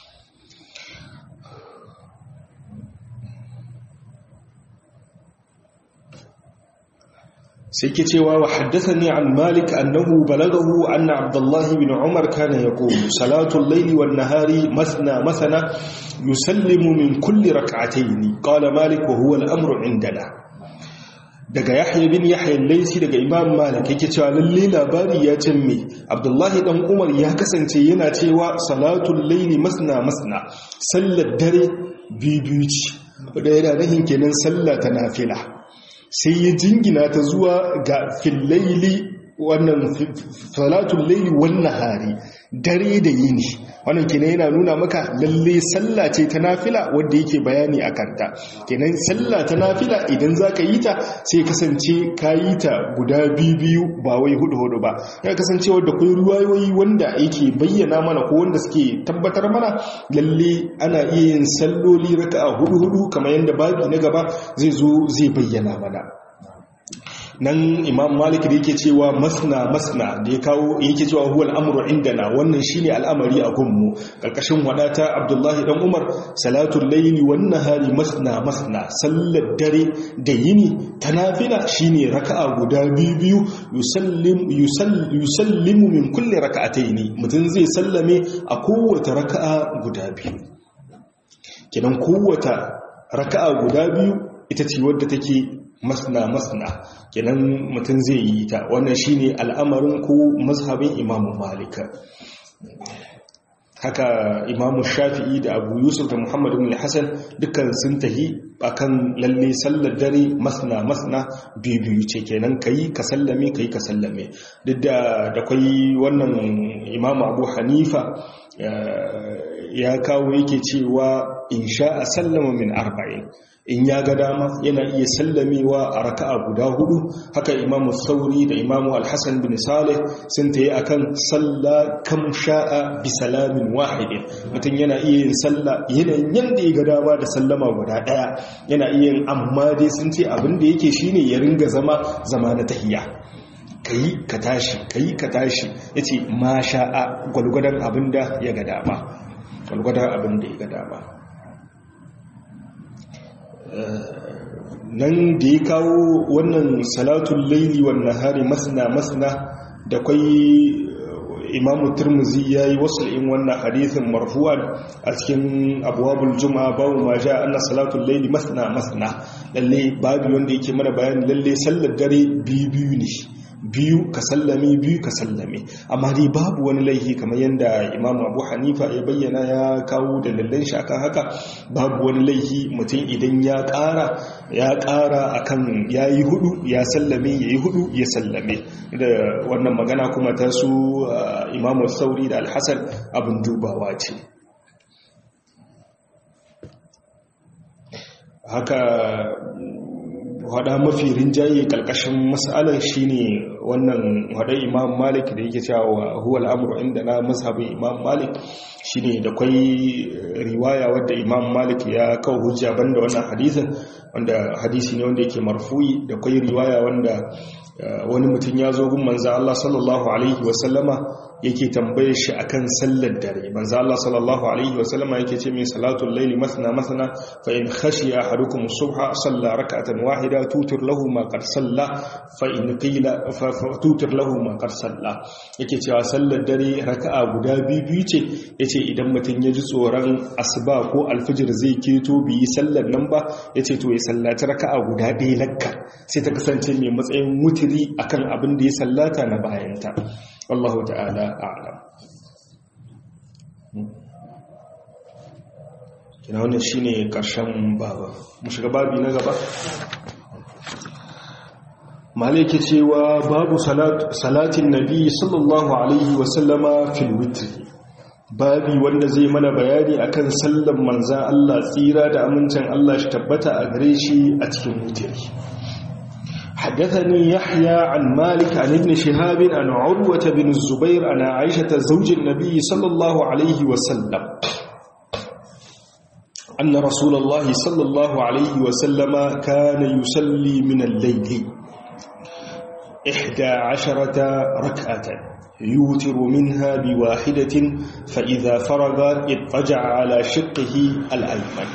sai ke cewa wa haddathani an malik annahu balagahu anna abdullah ibn umar kana yaqulu salatu al-layli wan nahari masna masana yusallimu min kulli rak'atayn qala malik wa huwa al-amru indana daga yahya bin yahya al-laysi daga imam malik yake cewa lalle labari ya me abdullahi dan umar ya kasance yana cewa salatu al-layli masna masna sallar dare biyu ce da yana rahin kenan sallah ta nafila sai ya jingina ta zuwa ga fillaili wannan salatun laili wannan hari dare da yini wannan kenan yana nuna maka lalle sallah ce ta nafila wanda yake bayani a kanta kenan sallah ta nafila idan za ka yi ta sai kasance ka yi ta guda biyu ba wai hudu hudu ba ya kasance wadda kai ruwayoyi wanda yake bayyana mana ko wanda suke tabbatar mana lalle ana iya yin salloli raka'a hudu hudu kamar yadda babi na gaba zai zo zai bayyana mana nan imam malik da yake cewa masna masna da ya kawo yake cewa huwal amru indana wannan shine al'amari a gunmu karkashin wadata abdullahi dan umar salatul layli wan nahari masna masna sallar dare da yini tanafila shine raka'a guda biyu biyu yusallim yusallimu min kulli raka'ataini mutun zai sallame a kowace raka'a guda biyu kidan kowace raka'a guda biyu ita ce wadda take masna masna kenan mutum zai yi ta wannan shine al'amarin ko mazhabin imamu malika haka imamu shafi'i da abu yusuf da muhammadu bin hassan dukkan sun tahi akan lalle sallar dare masna masna biyu ce kenan kayi ka sallame kayi ka sallame duk da da kwai wannan imamu abu hanifa ya kawo yake cewa in sha a sallama min arba'in in ya ga dama yana iya sallamewa a raka'a guda hudu haka imamu sauri da imamu alhassan bin salih sun ta yi a kan salla kam sha'a bi salamin wahidin mutum yana iya yin salla yanayin yadda ya ga dama da sallama guda daya yana iya yin amma dai sun ce abin da yake shine ya ringa zama zama na tahiya kayi ka tashi kayi ka tashi yace ma sha'a gwalgwadon abin da ya ga dama gwalgwadon abin da ya ga dama nan da ya kawo wannan salatun laili wannan hari masna masna da kwai imamu turmuzi ya yi wasu in wannan hadithin marfu'an a cikin abuwabul juma'a babu ma ja anna salatun laili masna masna lalle babu wanda yake mana bayani lalle sallar dare biyu biyu ne biyu ka sallame biyu ka sallame amma dai babu wani laihi kamar yadda imamu abu hanifa ya bayyana ya kawo dalilan shi akan haka babu wani laihi mutum idan ya ƙara ya ƙara akan ya yi hudu ya sallame ya yi hudu ya sallame da wannan magana kuma ta su imamu sauri da alhassan abin dubawa ce haka hada mafi rinjaye kalkashin matsalar shine wannan hada imam malik da yake cewa huwa al'amuru inda na mazhabin imam malik shine da kwai riwaya wadda imam malik ya kawo hujja banda wannan hadisin wanda hadisi ne wanda yake marfu'i da kwai riwaya wanda wani mutum ya zo gun manzo Allah sallallahu alaihi wasallama yake tambaye shi akan sallar dare manzo Allah sallallahu alaihi wasallama yake ce min salatul layli masna masna fa in khashiya ahadukum subha salla rak'atan wahida tutir lahu ma qad salla fa in qila fa tutir lahu ma qad salla yake cewa sallar dare raka'a guda biyu biyu ce yace idan mutum ya ji tsoron asuba ko alfijir zai keto bi yi sallar nan ba yace to ya sallaci raka'a guda ɗaya lakka sai ta kasance mai matsayin wutiri akan abin da ya sallata na bayanta wallahu ta'ala a'lam kina wannan shine karshen baba mu shiga babi na gaba malike cewa babu salatin nabi sallallahu alaihi wasallama fil witri babi wanda zai mana bayani akan sallan manzan Allah tsira da amincin Allah shi tabbata a gare shi a cikin witri حدثني يحيى عن مالك عن ابن شهاب عن عروة بن الزبير عن عائشة زوج النبي صلى الله عليه وسلم أن رسول الله صلى الله عليه وسلم كان يصلي من الليل إحدى عشرة ركعة يوتر منها بواحدة فإذا فرغ اضطجع على شقه الأيمن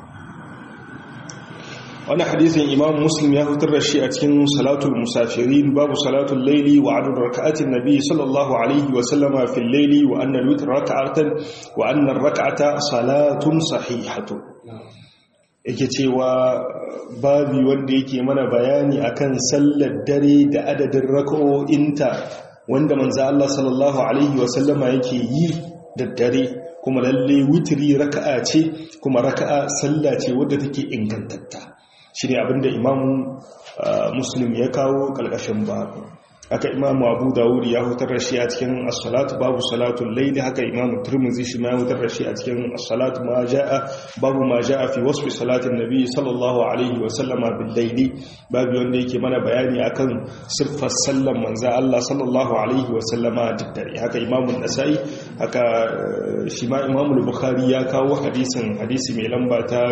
wani hadisin imam muslim ya fitar da shi a cikin salatul musafirin babu salatul laili wa adad raka'atin nabi sallallahu alaihi wa sallama fil laili wa anna al-witr raka'atan wa anna ar-rak'ata salatun sahihatu yake cewa babi wanda yake mana bayani akan sallar dare da adadin raka'o'inta wanda manzo Allah sallallahu alaihi wa sallama yake yi da dare kuma lalle witri raka'a ce kuma raka'a sallah ce wadda take ingantatta shi ne abinda imamu muslim ya kawo kalkashin babu haka imamu abu dawud ya hutar da shi a cikin as-salatu babu salatul layl haka imamu tirmidhi shi ma ya hutar da shi a cikin as-salatu ma jaa babu ma jaa fi wasfi salatin nabi sallallahu alaihi wa sallama bil layli babu wanda yake mana bayani akan siffar sallan manzo Allah sallallahu alaihi wa sallama da dare haka imamu nasai haka shi ma imamu bukhari ya kawo hadisin hadisi mai lamba ta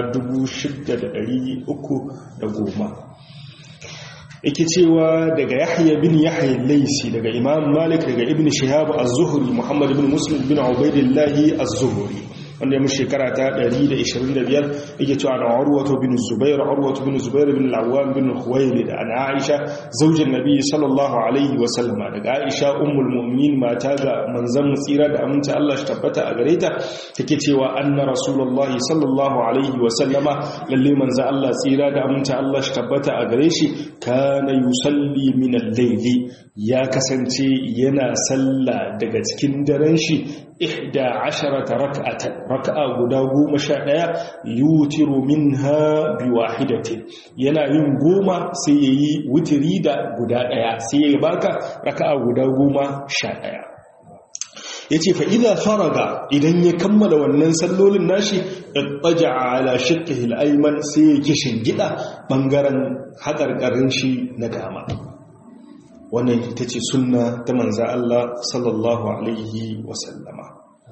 6310 yake cewa daga yahya bin yahya laisi daga imam malik daga ibn shihab az-zuhri muhammad ibn muslim bin ubaidillah az-zuhri wanda ya mushi shekara ta 125 yake cewa na urwatu bin zubair urwatu bin zubair bin al-awwam bin khuwaylid an aisha zaujin nabi sallallahu alaihi wa sallama daga aisha ummul mu'minin mata ga manzon tsira da aminci Allah shi tabbata a gare ta take cewa anna rasulullahi sallallahu alaihi wa sallama lalle manzon Allah tsira da aminci Allah shi tabbata a gare shi kana yusalli min al-layli ya kasance yana sallah daga cikin daren shi ihda asharata rak'atan rak'a guda goma sha ɗaya yutiru minha bi wahidatin yana yin goma sai yayi wutiri da guda ɗaya sai yayi baka rak'a guda goma sha ɗaya yace fa idza faraga idan ya kammala wannan sallolin nashi ittaja'a ala shikkihi al-ayman sai ya kishin gida bangaren hakarkarin shi na dama wannan ita ce sunna ta manza Allah sallallahu alaihi wasallama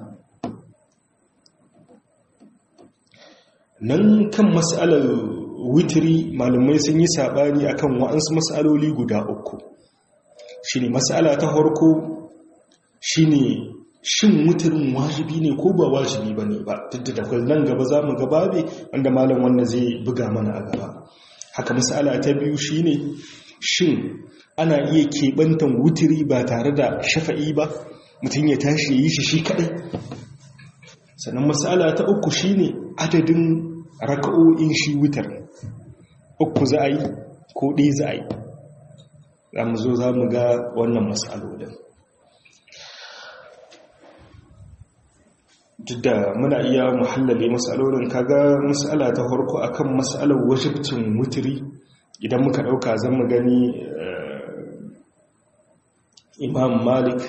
nan kan mas'alar witiri malamai sun yi sabani akan wa'ansu mas'aloli guda uku shine mas'ala ta farko shine shin witirin wajibi ne ko ba wajibi bane ba duk da nan gaba zamu ga babe wanda malam wanda zai buga mana a gaba haka mas'ala ta biyu shine shin ana iya keɓantan wutiri ba tare da shafa'i ba mutum ya tashi ya yi shi shi kaɗai sannan matsala ta uku shi ne adadin raka'o'in shi wutar uku za a yi ko ɗaya za a yi za mu zo za mu ga wannan matsalolin duk da muna iya muhallale matsalolin kaga matsala ta farko akan matsalar wajibcin wutiri idan muka ɗauka zan mu gani imam malik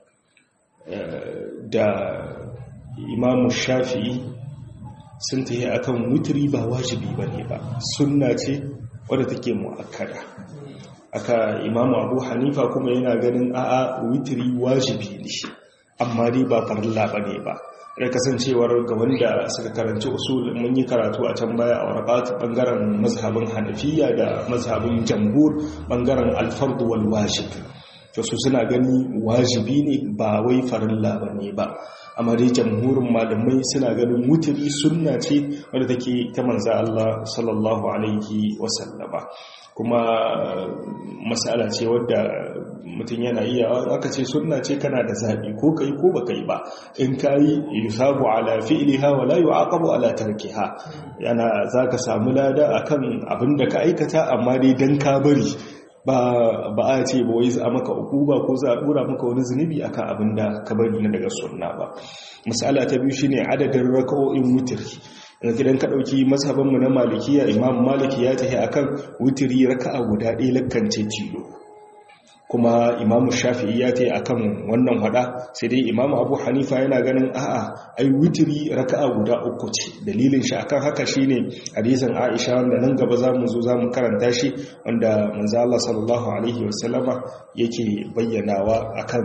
da imam shafi'i sun ta yi akan wutiri ba wajibi ba ne ba sunna ce wadda take mu'akkada aka imam abu hanifa kuma yana ganin a'a wutiri wajibi ne amma dai ba farilla ba ne ba da kasancewar ga wanda suka karanci usul mun yi karatu a can baya a warqat bangaren mazhabin hanafiya da mazhabin jambur bangaren alfardu wal wajib to su suna gani wajibi ne ba wai farilla bane ba amma dai jamhurin malamai suna ganin wutiri sunna ce wadda take ta manzo Allah sallallahu alaihi wasallama kuma masala ce wadda mutum yana iya aka ce sunna ce kana da zaɓi ko kai ko baka yi ba in kayi yusabu ala fi'liha wa la yu'aqabu ala tarkiha yana zaka samu lada akan abin da ka aikata amma dai dan ka bari ba ba a ce ba wai za maka ukuba ko za a dora maka wani zunubi akan abin da ka bari na daga sunna ba masala ta biyu shine adadin raka'o'in wutri idan ka ɗauki mazhabanmu na malikiya imam maliki ya tafi akan wutiri raka'a guda ɗaya lakkance tilo kuma imam shafi'i ya tafi akan wannan hada sai dai imam abu hanifa yana ganin a'a ai wutiri raka'a guda uku ce dalilin shi akan haka shine hadisin aisha wanda nan gaba zamu zo zamu karanta shi wanda manzo Allah sallallahu alaihi wasallama yake bayyanawa akan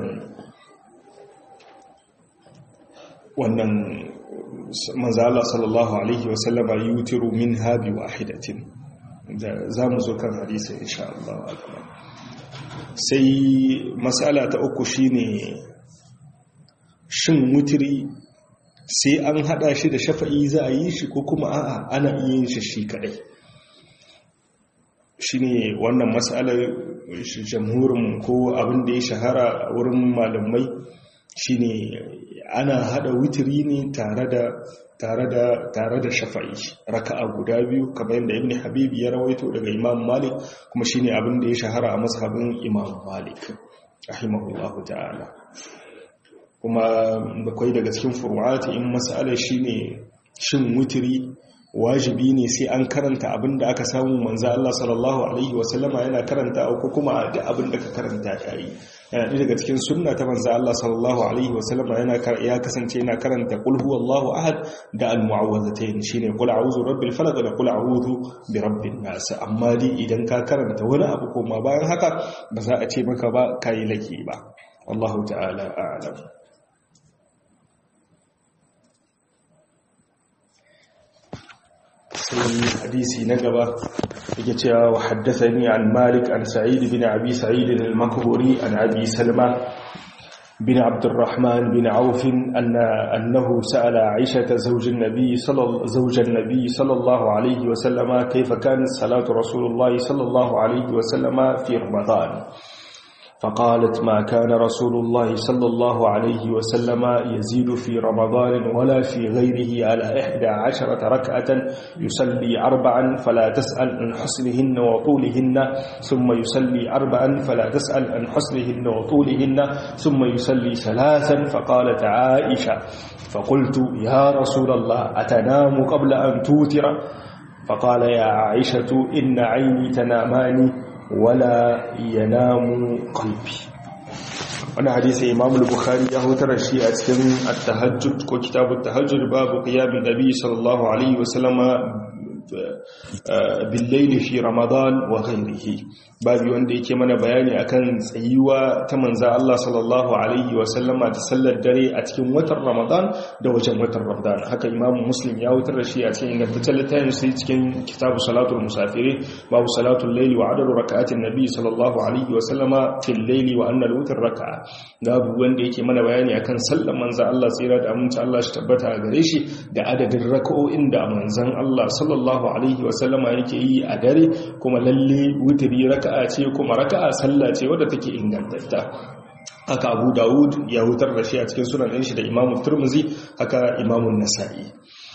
wannan manzala sallallahu alaihi wasallama yutiru min habi wahidatin da za mu zo kan hadisi insha Allah sai matsala ta uku shine shin mutiri sai an hada shi da shafa'i za a yi shi ko kuma a'a ana iya yin shi shi kadai shine wannan matsalar jamhurin ko abin da ya shahara wurin malamai shine ana hada witiri ne tare da tare da tare da shafa'i raka'a guda biyu kamar yadda ibn habib ya rawaito daga imam malik kuma shine abin da ya shahara a mazhabin imam malik rahimahullahu ta'ala kuma bakwai daga cikin furu'ati in mas'alar shine shin witiri wajibi ne sai an karanta abin da aka samu manzo Allah sallallahu alaihi wasallama yana karanta ko kuma da abin da ka karanta yayi yana ɗaya daga cikin sunna ta manzo Allah sallallahu alaihi wasallama yana ya kasance yana karanta qul huwallahu ahad da al-mu'awwazatayn shine qul a'udhu rabbil falaq da qul a'udhu bi rabbin nas amma dai idan ka karanta wani abu kuma bayan haka ba za a ce maka ba kai laki ba wallahu ta'ala a'lam sai hadisi na gaba yake cewa wa haddathani an malik an sa'id bin abi sa'id al-makburi an abi salma bin abd الرحمن bin auf anna annahu sa'ala aisha zawj an-nabi sallallahu zawj an-nabi sallallahu alayhi wa sallama kayfa kanat salatu rasulullah sallallahu alayhi wa sallama fi ramadan فقالت ما كان رسول الله صلى الله عليه وسلم يزيد في رمضان ولا في غيره على إحدى عشرة ركعة يصلي أربعا فلا تسأل عن حسنهن وطولهن ثم يصلي أربعا فلا تسأل عن حسنهن وطولهن ثم يصلي ثلاثا فقالت عائشة فقلت يا رسول الله أتنام قبل أن توتر فقال يا عائشة إن عيني تنامان wala yanamu qalbi wani hadisi imam al-bukhari ya hutar shi a cikin at-tahajjud ko kitabut tahajjud babu qiyamin nabi sallallahu alaihi wasallama bil-layli fi ramadan wa ghayrihi babu wanda yake mana bayani akan tsayuwa ta manzo Allah sallallahu alaihi wasallama ta sallar dare a cikin watan ramadan da wajen watan ramadan haka imam muslim ya hutar shi a cikin ingantaccen littafin sai cikin kitabu salatul musafiri babu salatul layli wa adadu raka'atin nabi sallallahu alaihi wasallama fil layli wa anna al-witr raka'a babu wanda yake mana bayani akan sallar manzo Allah tsira da aminci Allah shi tabbata a gare shi da adadin raka'o'in da manzon Allah sallallahu alaihi wasallama yake yi a dare kuma lalle wutiri raka'a ce kuma raka'a sallah ce wadda take ingantatta haka Abu Dawud ya hutar da shi a cikin sunan ɗin shi da Imam Tirmidhi haka Imam Nasa'i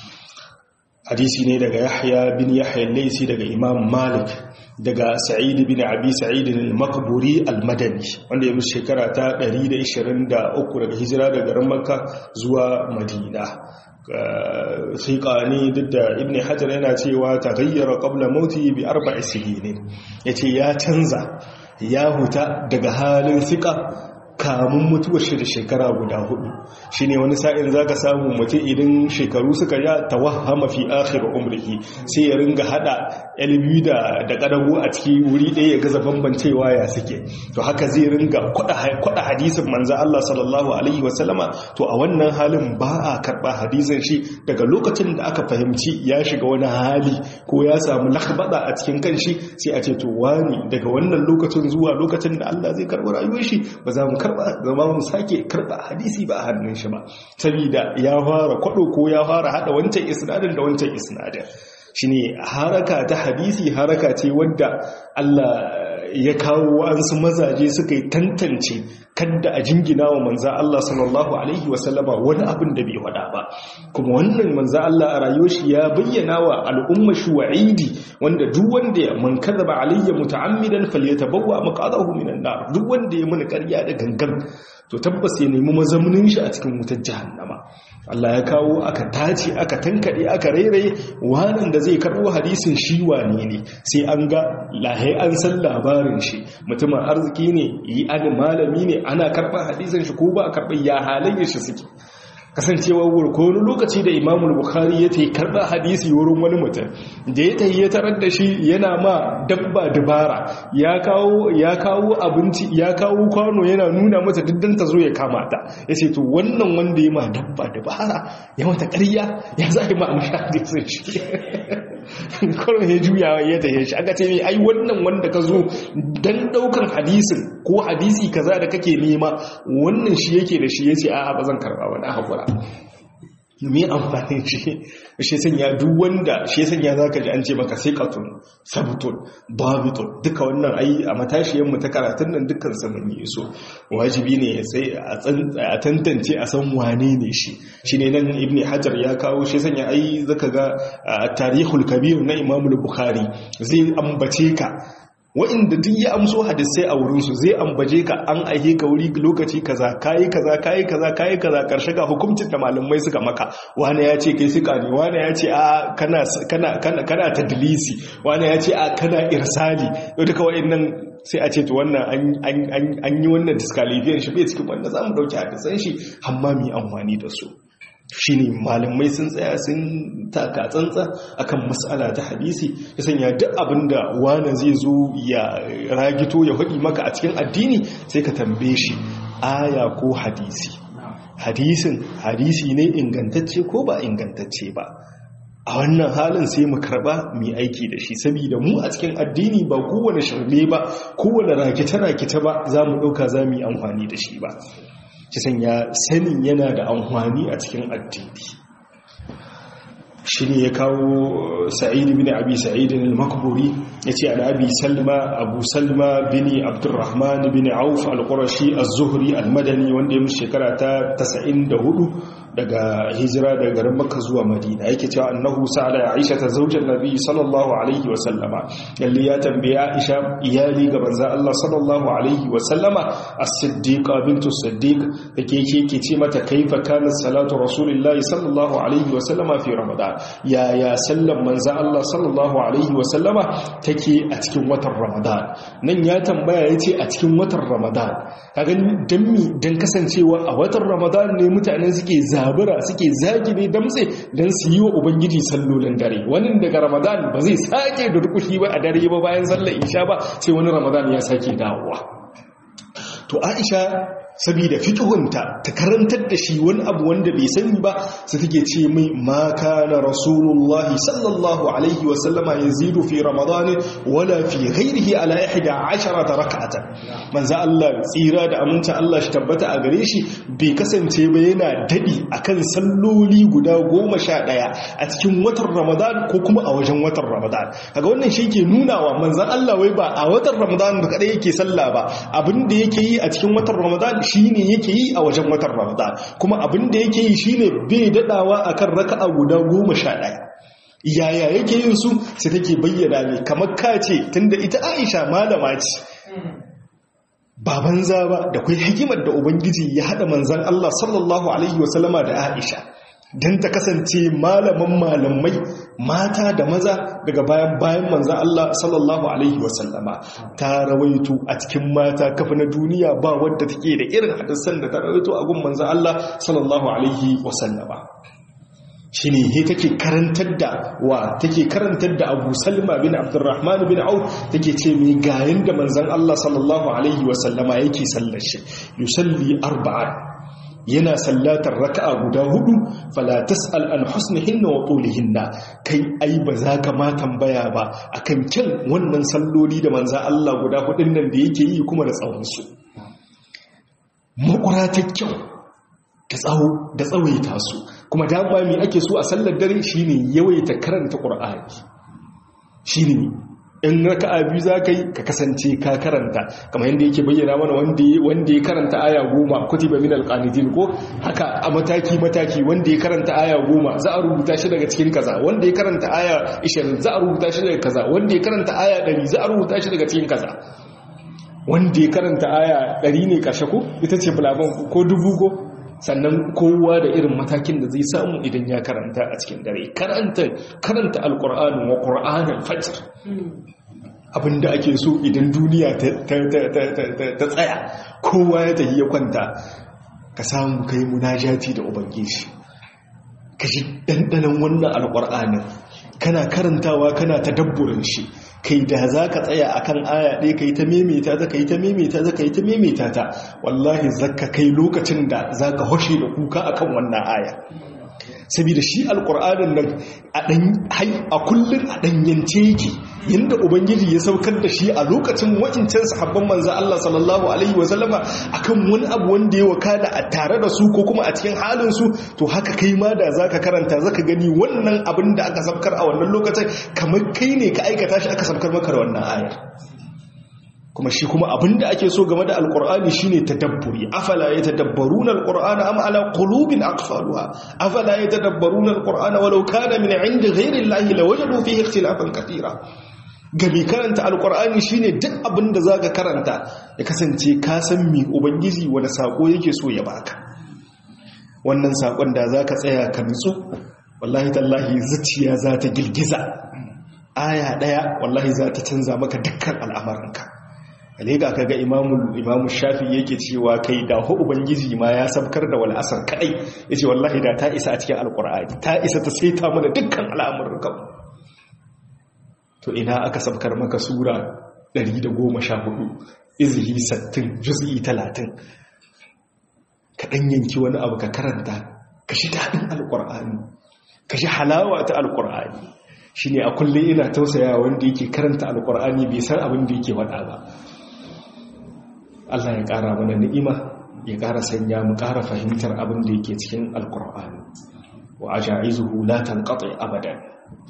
hadisi ne daga Yahya bin Yahya al-Laysi daga Imam Malik daga Sa'id bin Abi Sa'id al-Maqburi al-Madani wanda ya musu shekara ta 123 daga hijira daga garin Makka zuwa Madina siƙa ne duk da ibn hajar yana cewa ta gayyara ƙabla mauti bi arba'i sinin ya ce ya canza ya huta daga halin siƙa kamun mutuwar shi da shekara guda hudu shi ne wani sa'in za ka samu mutum idan shekaru suka ya tawahama fi akhir umrihi sai ya ringa hada ilmi da da kadago a ciki wuri ɗaya ya gaza bambancewa ya suke to haka zai ringa kwada hadisin manzo Allah sallallahu alaihi wasallama to a wannan halin ba a karba hadisin shi daga lokacin da aka fahimci ya shiga wani hali ko ya samu lakhbada a cikin kanshi sai a ce to wani daga wannan lokacin zuwa lokacin da Allah zai karɓi rayuwar shi ba za mu karba zama mu sake karba hadisi ba a hannun shi ba saboda ya fara kwado ko ya fara hada wancan isnadin da wancan isnadin shine haraka ta hadisi haraka ce wadda Allah ya kawo wa'ansu mazaje suka yi tantance kadda a jingina wa manza Allah sallallahu alaihi wasallama wani abin da bai wada ba kuma wannan manza Allah a rayuwar shi ya bayyana wa al'umma shi wa'idi wanda duk wanda ya man kadaba alayya muta'ammidan falyatabawwa maqadahu minan nar duk wanda ya muni ƙarya da gangan to tabbas ya nemi mazaunin shi a cikin wutar jahannama Allah ya kawo aka tace aka tankade aka rairaye wannan da zai karbo hadisin shi wane ne sai an ga lahai an san labarin shi mutumin arziki ne yi an malami ne ana karɓar hadisin shi ko ba a karɓar ya halayyar shi suke kasancewa ko wani lokaci da imamu bukhari ya ta yi karɓar hadisi wurin wani mutum da ya tayi ya tarar da shi yana ma dabba dubara ya kawo ya kawo abinci ya kawo kwano yana nuna mata diddan ta zo ya kama ta ya ce to wannan wanda ya ma dabba dubara ya mata ƙarya ya za a yi ma amshi hadisin shi kawai ya juya ya tafiye shi aka ce mai ai wannan wanda ka zo don daukan hadisin ko hadisi kaza da kake nema wannan shi yake da shi ya ce a ba zan karba wani haƙura me amfanin shi shi sanya duk wanda shi sanya zaka ji an ce maka siqatun sabtun babitun duka wannan ai a matashiyar mu ta karatun nan dukkan sa mun yi so wajibi ne sai a tantance a san wane ne shi shine nan ibni hajar ya kawo shi sanya ai zaka ga tarihul kabir na imam bukhari zai ambace ka wa'inda duk ya amso hadisai a wurinsu zai ambaje ka an aihe ka wuri lokaci kaza kayi kaza kayi kaza kayi kaza karshe ga hukuncin da malamai suka maka wani ya ce kai suka ne wani ya ce a kana kana kana kana tadlisi wani ya ce a kana irsali duka wa'annan sai a ce to wannan an yi wannan disqualification shi bai cikin wanda zamu dauki hadisan shi amma mu yi amfani da su shi ne malamai sun tsaya sun taka tsantsa akan matsala ta hadisi ya sanya duk abinda wane zai zo ya ragito ya haɗi maka a cikin addini sai ka tambaye shi aya ko hadisi hadisin hadisi ne ingantacce ko ba ingantacce ba a wannan halin sai mu karba mu aiki da shi saboda mu a cikin addini ba kowane shirme ba kowane rakita-rakita ba za mu ɗauka za mu yi amfani da shi ba kisan ya sanin yana da amfani a cikin addini shi ne ya kawo sa'id bin abi sa'id al-makburi ya ce an abi salma abu salma bin abdurrahman bin auf al-qurashi az-zuhri al-madani wanda ya musu shekara ta 94 daga hijira daga garin makka zuwa madina yake cewa annahu sa'ala aisha ta zaujar nabi sallallahu alaihi wa sallama lalle ya tambaya aisha iyali ga banza Allah sallallahu alaihi wa sallama as-siddiqa bintu siddiq yake yake ce mata kaifa kana salatu rasulillahi sallallahu alaihi wa sallama fi ramadan ya ya sallan manzo Allah sallallahu alaihi wa sallama take a cikin watan ramadan nan ya tambaya yace a cikin watan ramadan kaga dan mi dan kasancewa a watan ramadan ne mutane suke zabura suke zagi ne damtse don su yi wa ubangiji sallolin dare wani daga ramadan ba zai sake da rukushi ba a dare ba bayan sallar isha ba sai wani ramadan ya sake dawowa to aisha saboda fiqhunta ta karantar da shi wani abu wanda bai sani ba su take ce mai ma kana rasulullahi sallallahu alaihi wa sallama yazidu fi ramadan wala fi ghairihi ala 11 rak'atan manzo Allah tsira da aminta Allah shi tabbata a gare shi bai kasance ba yana dadi akan salloli guda 11 a cikin watan ramadan ko kuma a wajen watan ramadan kaga wannan shi ke nunawa manzo Allah wai ba a watan ramadan ba kadai yake sallah ba abinda yake yi a cikin watan ramadan shine yake yi a wajen watan ramadan kuma abin da yake yi shine bai dadawa akan raka'a guda goma sha ɗaya yaya yake yin su sai take bayyana ne kamar kace tunda ita aisha malama ce ba banza ba da kai hikimar da ubangiji ya hada manzan Allah sallallahu alaihi wasallama da aisha don ta kasance malaman malamai mata da maza daga bayan bayan manzan Allah sallallahu Alaihi wasallama ta rawaito a cikin mata kafa na duniya ba wadda take da irin hadisan da ta rawaito a gun manzan Allah sallallahu Alaihi wasallama shi ne he take karantar da wa take karantar da abu salma bin abdurrahman bin auf take ce mai gayin da manzan Allah sallallahu Alaihi wasallama yake sallar shi yusalli arba'an yana sallatar raka'a guda hudu fala tas'al an husnihinna wa tulihinna kai ai ba za ka ma tambaya ba akan kyan wannan salloli da manza Allah guda hudun nan da yake yi kuma da tsawon su makura ta kyau da tsawo da tsawaita su kuma da ba mi ake so a sallar dare shine yawaita karanta qur'ani shine in raka'a biyu za ka yi ka kasance ka karanta kamar yadda yake bayyana mana wanda ya karanta aya goma kutiba min alqanitin ko haka a mataki mataki wanda ya karanta aya goma za a rubuta shi daga cikin kaza wanda ya karanta aya 20 za a rubuta shi daga kaza wanda ya karanta aya 100 za a rubuta shi daga cikin kaza wanda ya karanta aya 100 ne karshe ko ita ce bulaban ko dubu ko sannan kowa da irin matakin da zai samu idan ya karanta a cikin dare karanta karanta alqur'ani wa qur'anul fajr abinda ake so idan duniya ta tsaya kowa ya tafi ya kwanta ka samu kai munajati da ubangiji ka shi ɗanɗanon wannan alƙur'anin kana karantawa kana ta dabburin shi kai da za ka tsaya a kan aya ɗaya ka yi ta memeta za ka yi ta memeta za ka yi ta memeta ta wallahi za ka kai lokacin da za ka hoshe da kuka a kan wannan aya saboda shi alkur'anin nan a kullum a ɗanyance yake yadda ubangiji ya saukar da shi a lokacin wakincan sahabban manzan Allah sallallahu alaihi wasallama akan wani abu wanda ya wakana a tare da su ko kuma a cikin halinsu to haka kai ma da zaka karanta zaka gani wannan abin da aka saukar a wannan lokacin kamar kai ne ka aikata shi aka saukar maka da wannan ayar kuma shi kuma abinda ake so game da alkur'ani shine tadabburi afala yatadabbaruna alqur'ana am ala qulubin aqfaluha afala yatadabbaruna alqur'ana walau kana min 'indi ghayri allahi lawajadu fihi ikhtilafan katira ga mai karanta alkur'ani shine duk abin da za ka karanta ya kasance ka san mi ubangiji wani sako yake so ya baka wannan sakon da za ka tsaya ka nutsu wallahi tallahi zuciya za ta girgiza aya daya wallahi za ta canza maka dukkan al'amarinka alega kaga imamu imamu shafi yake cewa kai da hu ubangiji ma ya sabkar da wal asr kadai yace wallahi da ta isa a cikin alqur'ani ta isa ta saita mana dukkan al'amuran to ina aka sabkar maka sura 114 izhi 60 juz'i 30 ka dan yanki wani abu ka karanta ka shi dadin alqur'ani ka shi halawa ta alqur'ani shine a kullum ina tausaya wanda yake karanta alqur'ani bai san abin da yake wada ba Allah ya ƙara mana ni'ima ya ƙara sanya mu ƙara fahimtar abin da yake cikin alƙur'ani wa ajaizuhu la tanqati abadan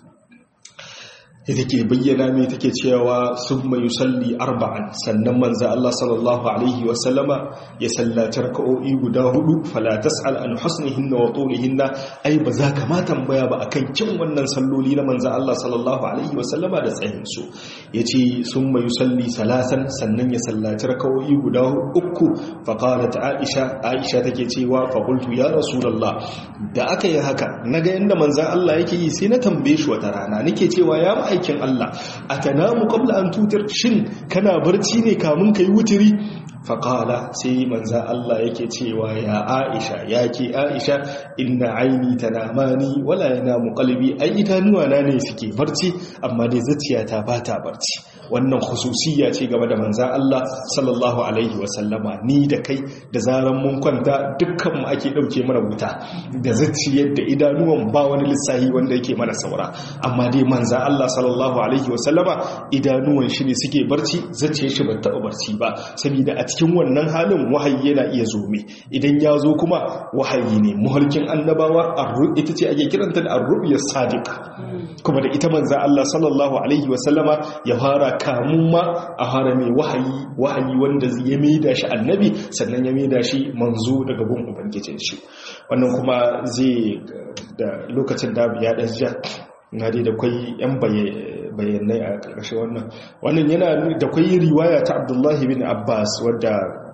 ita ke bayyana mai take cewa summa yusalli arba'an sannan manzo Allah sallallahu alaihi wa sallama ya sallaci raka'o'i guda hudu fala tas'al an husnihinna wa tulihinna ai ba za ka ma tambaya ba akan kin wannan salloli na manzo Allah sallallahu alaihi wa sallama da tsayin su yace summa yusalli salasan sannan ya sallaci raka'o'i guda uku fa qalat aisha aisha take cewa fa qultu ya rasulullah da aka yi haka naga yanda manzo Allah yake yi sai na tambaye shi wata rana nake cewa ya ma'aikin Allah atanamu qabla an tutir shin kana barci ne kamun kai wutiri faƙala sai manza Allah yake cewa ya aisha ya ke aisha inna aini tanamani wala yanamu qalbi ai idanuwa na ne suke barci amma dai zuciyata ba ta barci wannan khususiyya ce game da manza Allah sallallahu alaihi wasallama ni da kai da zaran mun kwanta dukkan mu ake dauke mana wuta da zuciyar da idanuwan ba wani lissahi wanda yake mana saura amma dai manza Allah sallallahu alaihi wasallama idanuwan shi ne suke barci zuciyar shi ba ta barci ba saboda a cikin wannan halin wahayi yana iya zo mai idan ya zo kuma wahayi ne muhalkin annabawa ita ce ake kiranta da arru'iyar sadiqa kuma da ita manza Allah sallallahu alaihi wasallama ya fara kamun ma a fara mai wahayi wahayi wanda ya maida shi annabi sannan ya maida shi manzo daga gun ubangijin shi wannan kuma zai da lokacin da ya dan ja na dai da kwai yan bayanai a ƙarƙashin wannan wannan yana da kwai riwaya ta abdullahi bin abbas wadda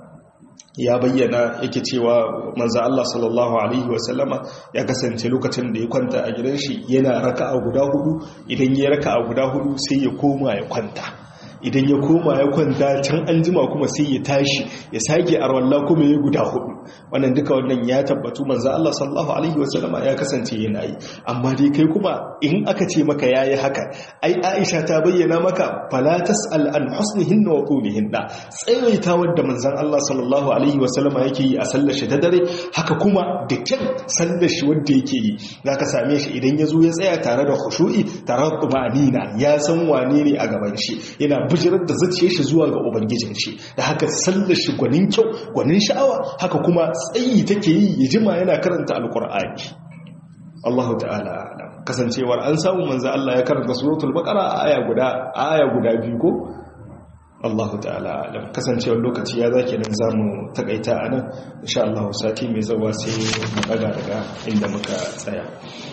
ya bayyana yake cewa manzo Allah sallallahu alaihi wasallama ya kasance lokacin da ya kwanta a gidan shi yana raka'a guda hudu idan ya raka'a guda hudu sai ya koma ya kwanta idan ya koma ya kwanta can an jima kuma sai ya tashi ya sake arwallah kuma ya guda hudu wannan duka wannan ya tabbatu manzo Allah sallallahu alaihi wasallama ya kasance yana yi amma dai kai kuma in aka ce maka yayi haka ai Aisha ta bayyana maka fala tasal an husnihinna wa qulihinna tsayaita wanda manzon Allah sallallahu alaihi wasallama yake yi a sallar shi ta dare haka kuma da kyan sallar shi wanda yake yi zaka same shi idan ya zo ya tsaya tare da khushu'i tare da tumanina ya san wane ne a gaban shi yana bijirar da zuciyar shi zuwa ga ubangijin shi da haka sallar shi gwanin kyau gwanin sha'awa haka kuma tsayi take yi ya jima yana karanta alkur'ani Allahu ta'ala alam kasancewar an samu manzo Allah ya karanta suratul baqara a aya guda aya guda biyu ko Allahu ta'ala alam kasancewar lokaci ya zake nan zamu takaita anan insha Allah sati mai zawa sai mu daga daga inda muka tsaya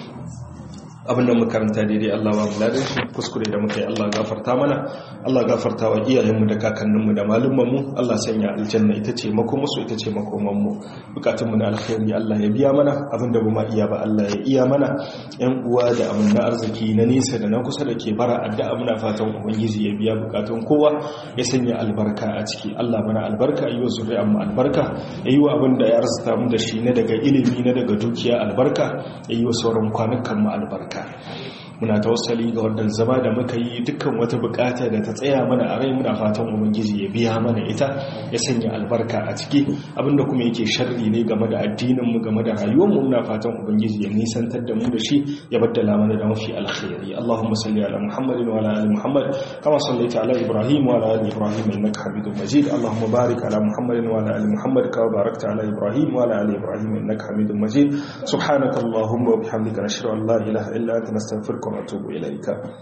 abinda muka karanta daidai Allah ba mu ladan shi kuskure da muka yi Allah gafarta mana Allah gafarta wa iyayenmu da kakanninmu da malumanmu Allah sanya aljanna ita ce makomansu ita ce makomanmu bukatunmu na alkhairi Allah ya biya mana abinda ba ma iya ba Allah ya iya mana yan uwa da amanna arziki na nesa da na kusa da ke bara addu'a muna fatan ubangiji ya biya bukatun kowa ya sanya albarka a ciki Allah mana albarka yi wa zuri'an mu albarka ya yi wa abin da ya arzuta mu da shi na daga ilimi na daga dukiya albarka ya yi wa sauran kwanukan mu albarka muna tawassali ga wannan zama da muka yi dukkan wata bukata da ta tsaya mana a rai muna fatan ubangiji ya biya mana ita ya sanya albarka a ciki abinda kuma yake sharri ne game da addinin mu game da rayuwar mu muna fatan ubangiji ya nisantar da mu da shi ya baddala mana da mafi alkhairi Allahumma salli ala Muhammadin wa ala ali Muhammad kama sallaita ala Ibrahim wa ala ali Ibrahim innaka Hamidum Majid Allahumma barik ala Muhammadin wa ala ali Muhammad kama barakta ala Ibrahim wa ala ali Ibrahim innaka Hamidum Majid subhanakallahumma wa bihamdika nashhadu an la ilaha illa anta nastaghfiruka ونتوب إليك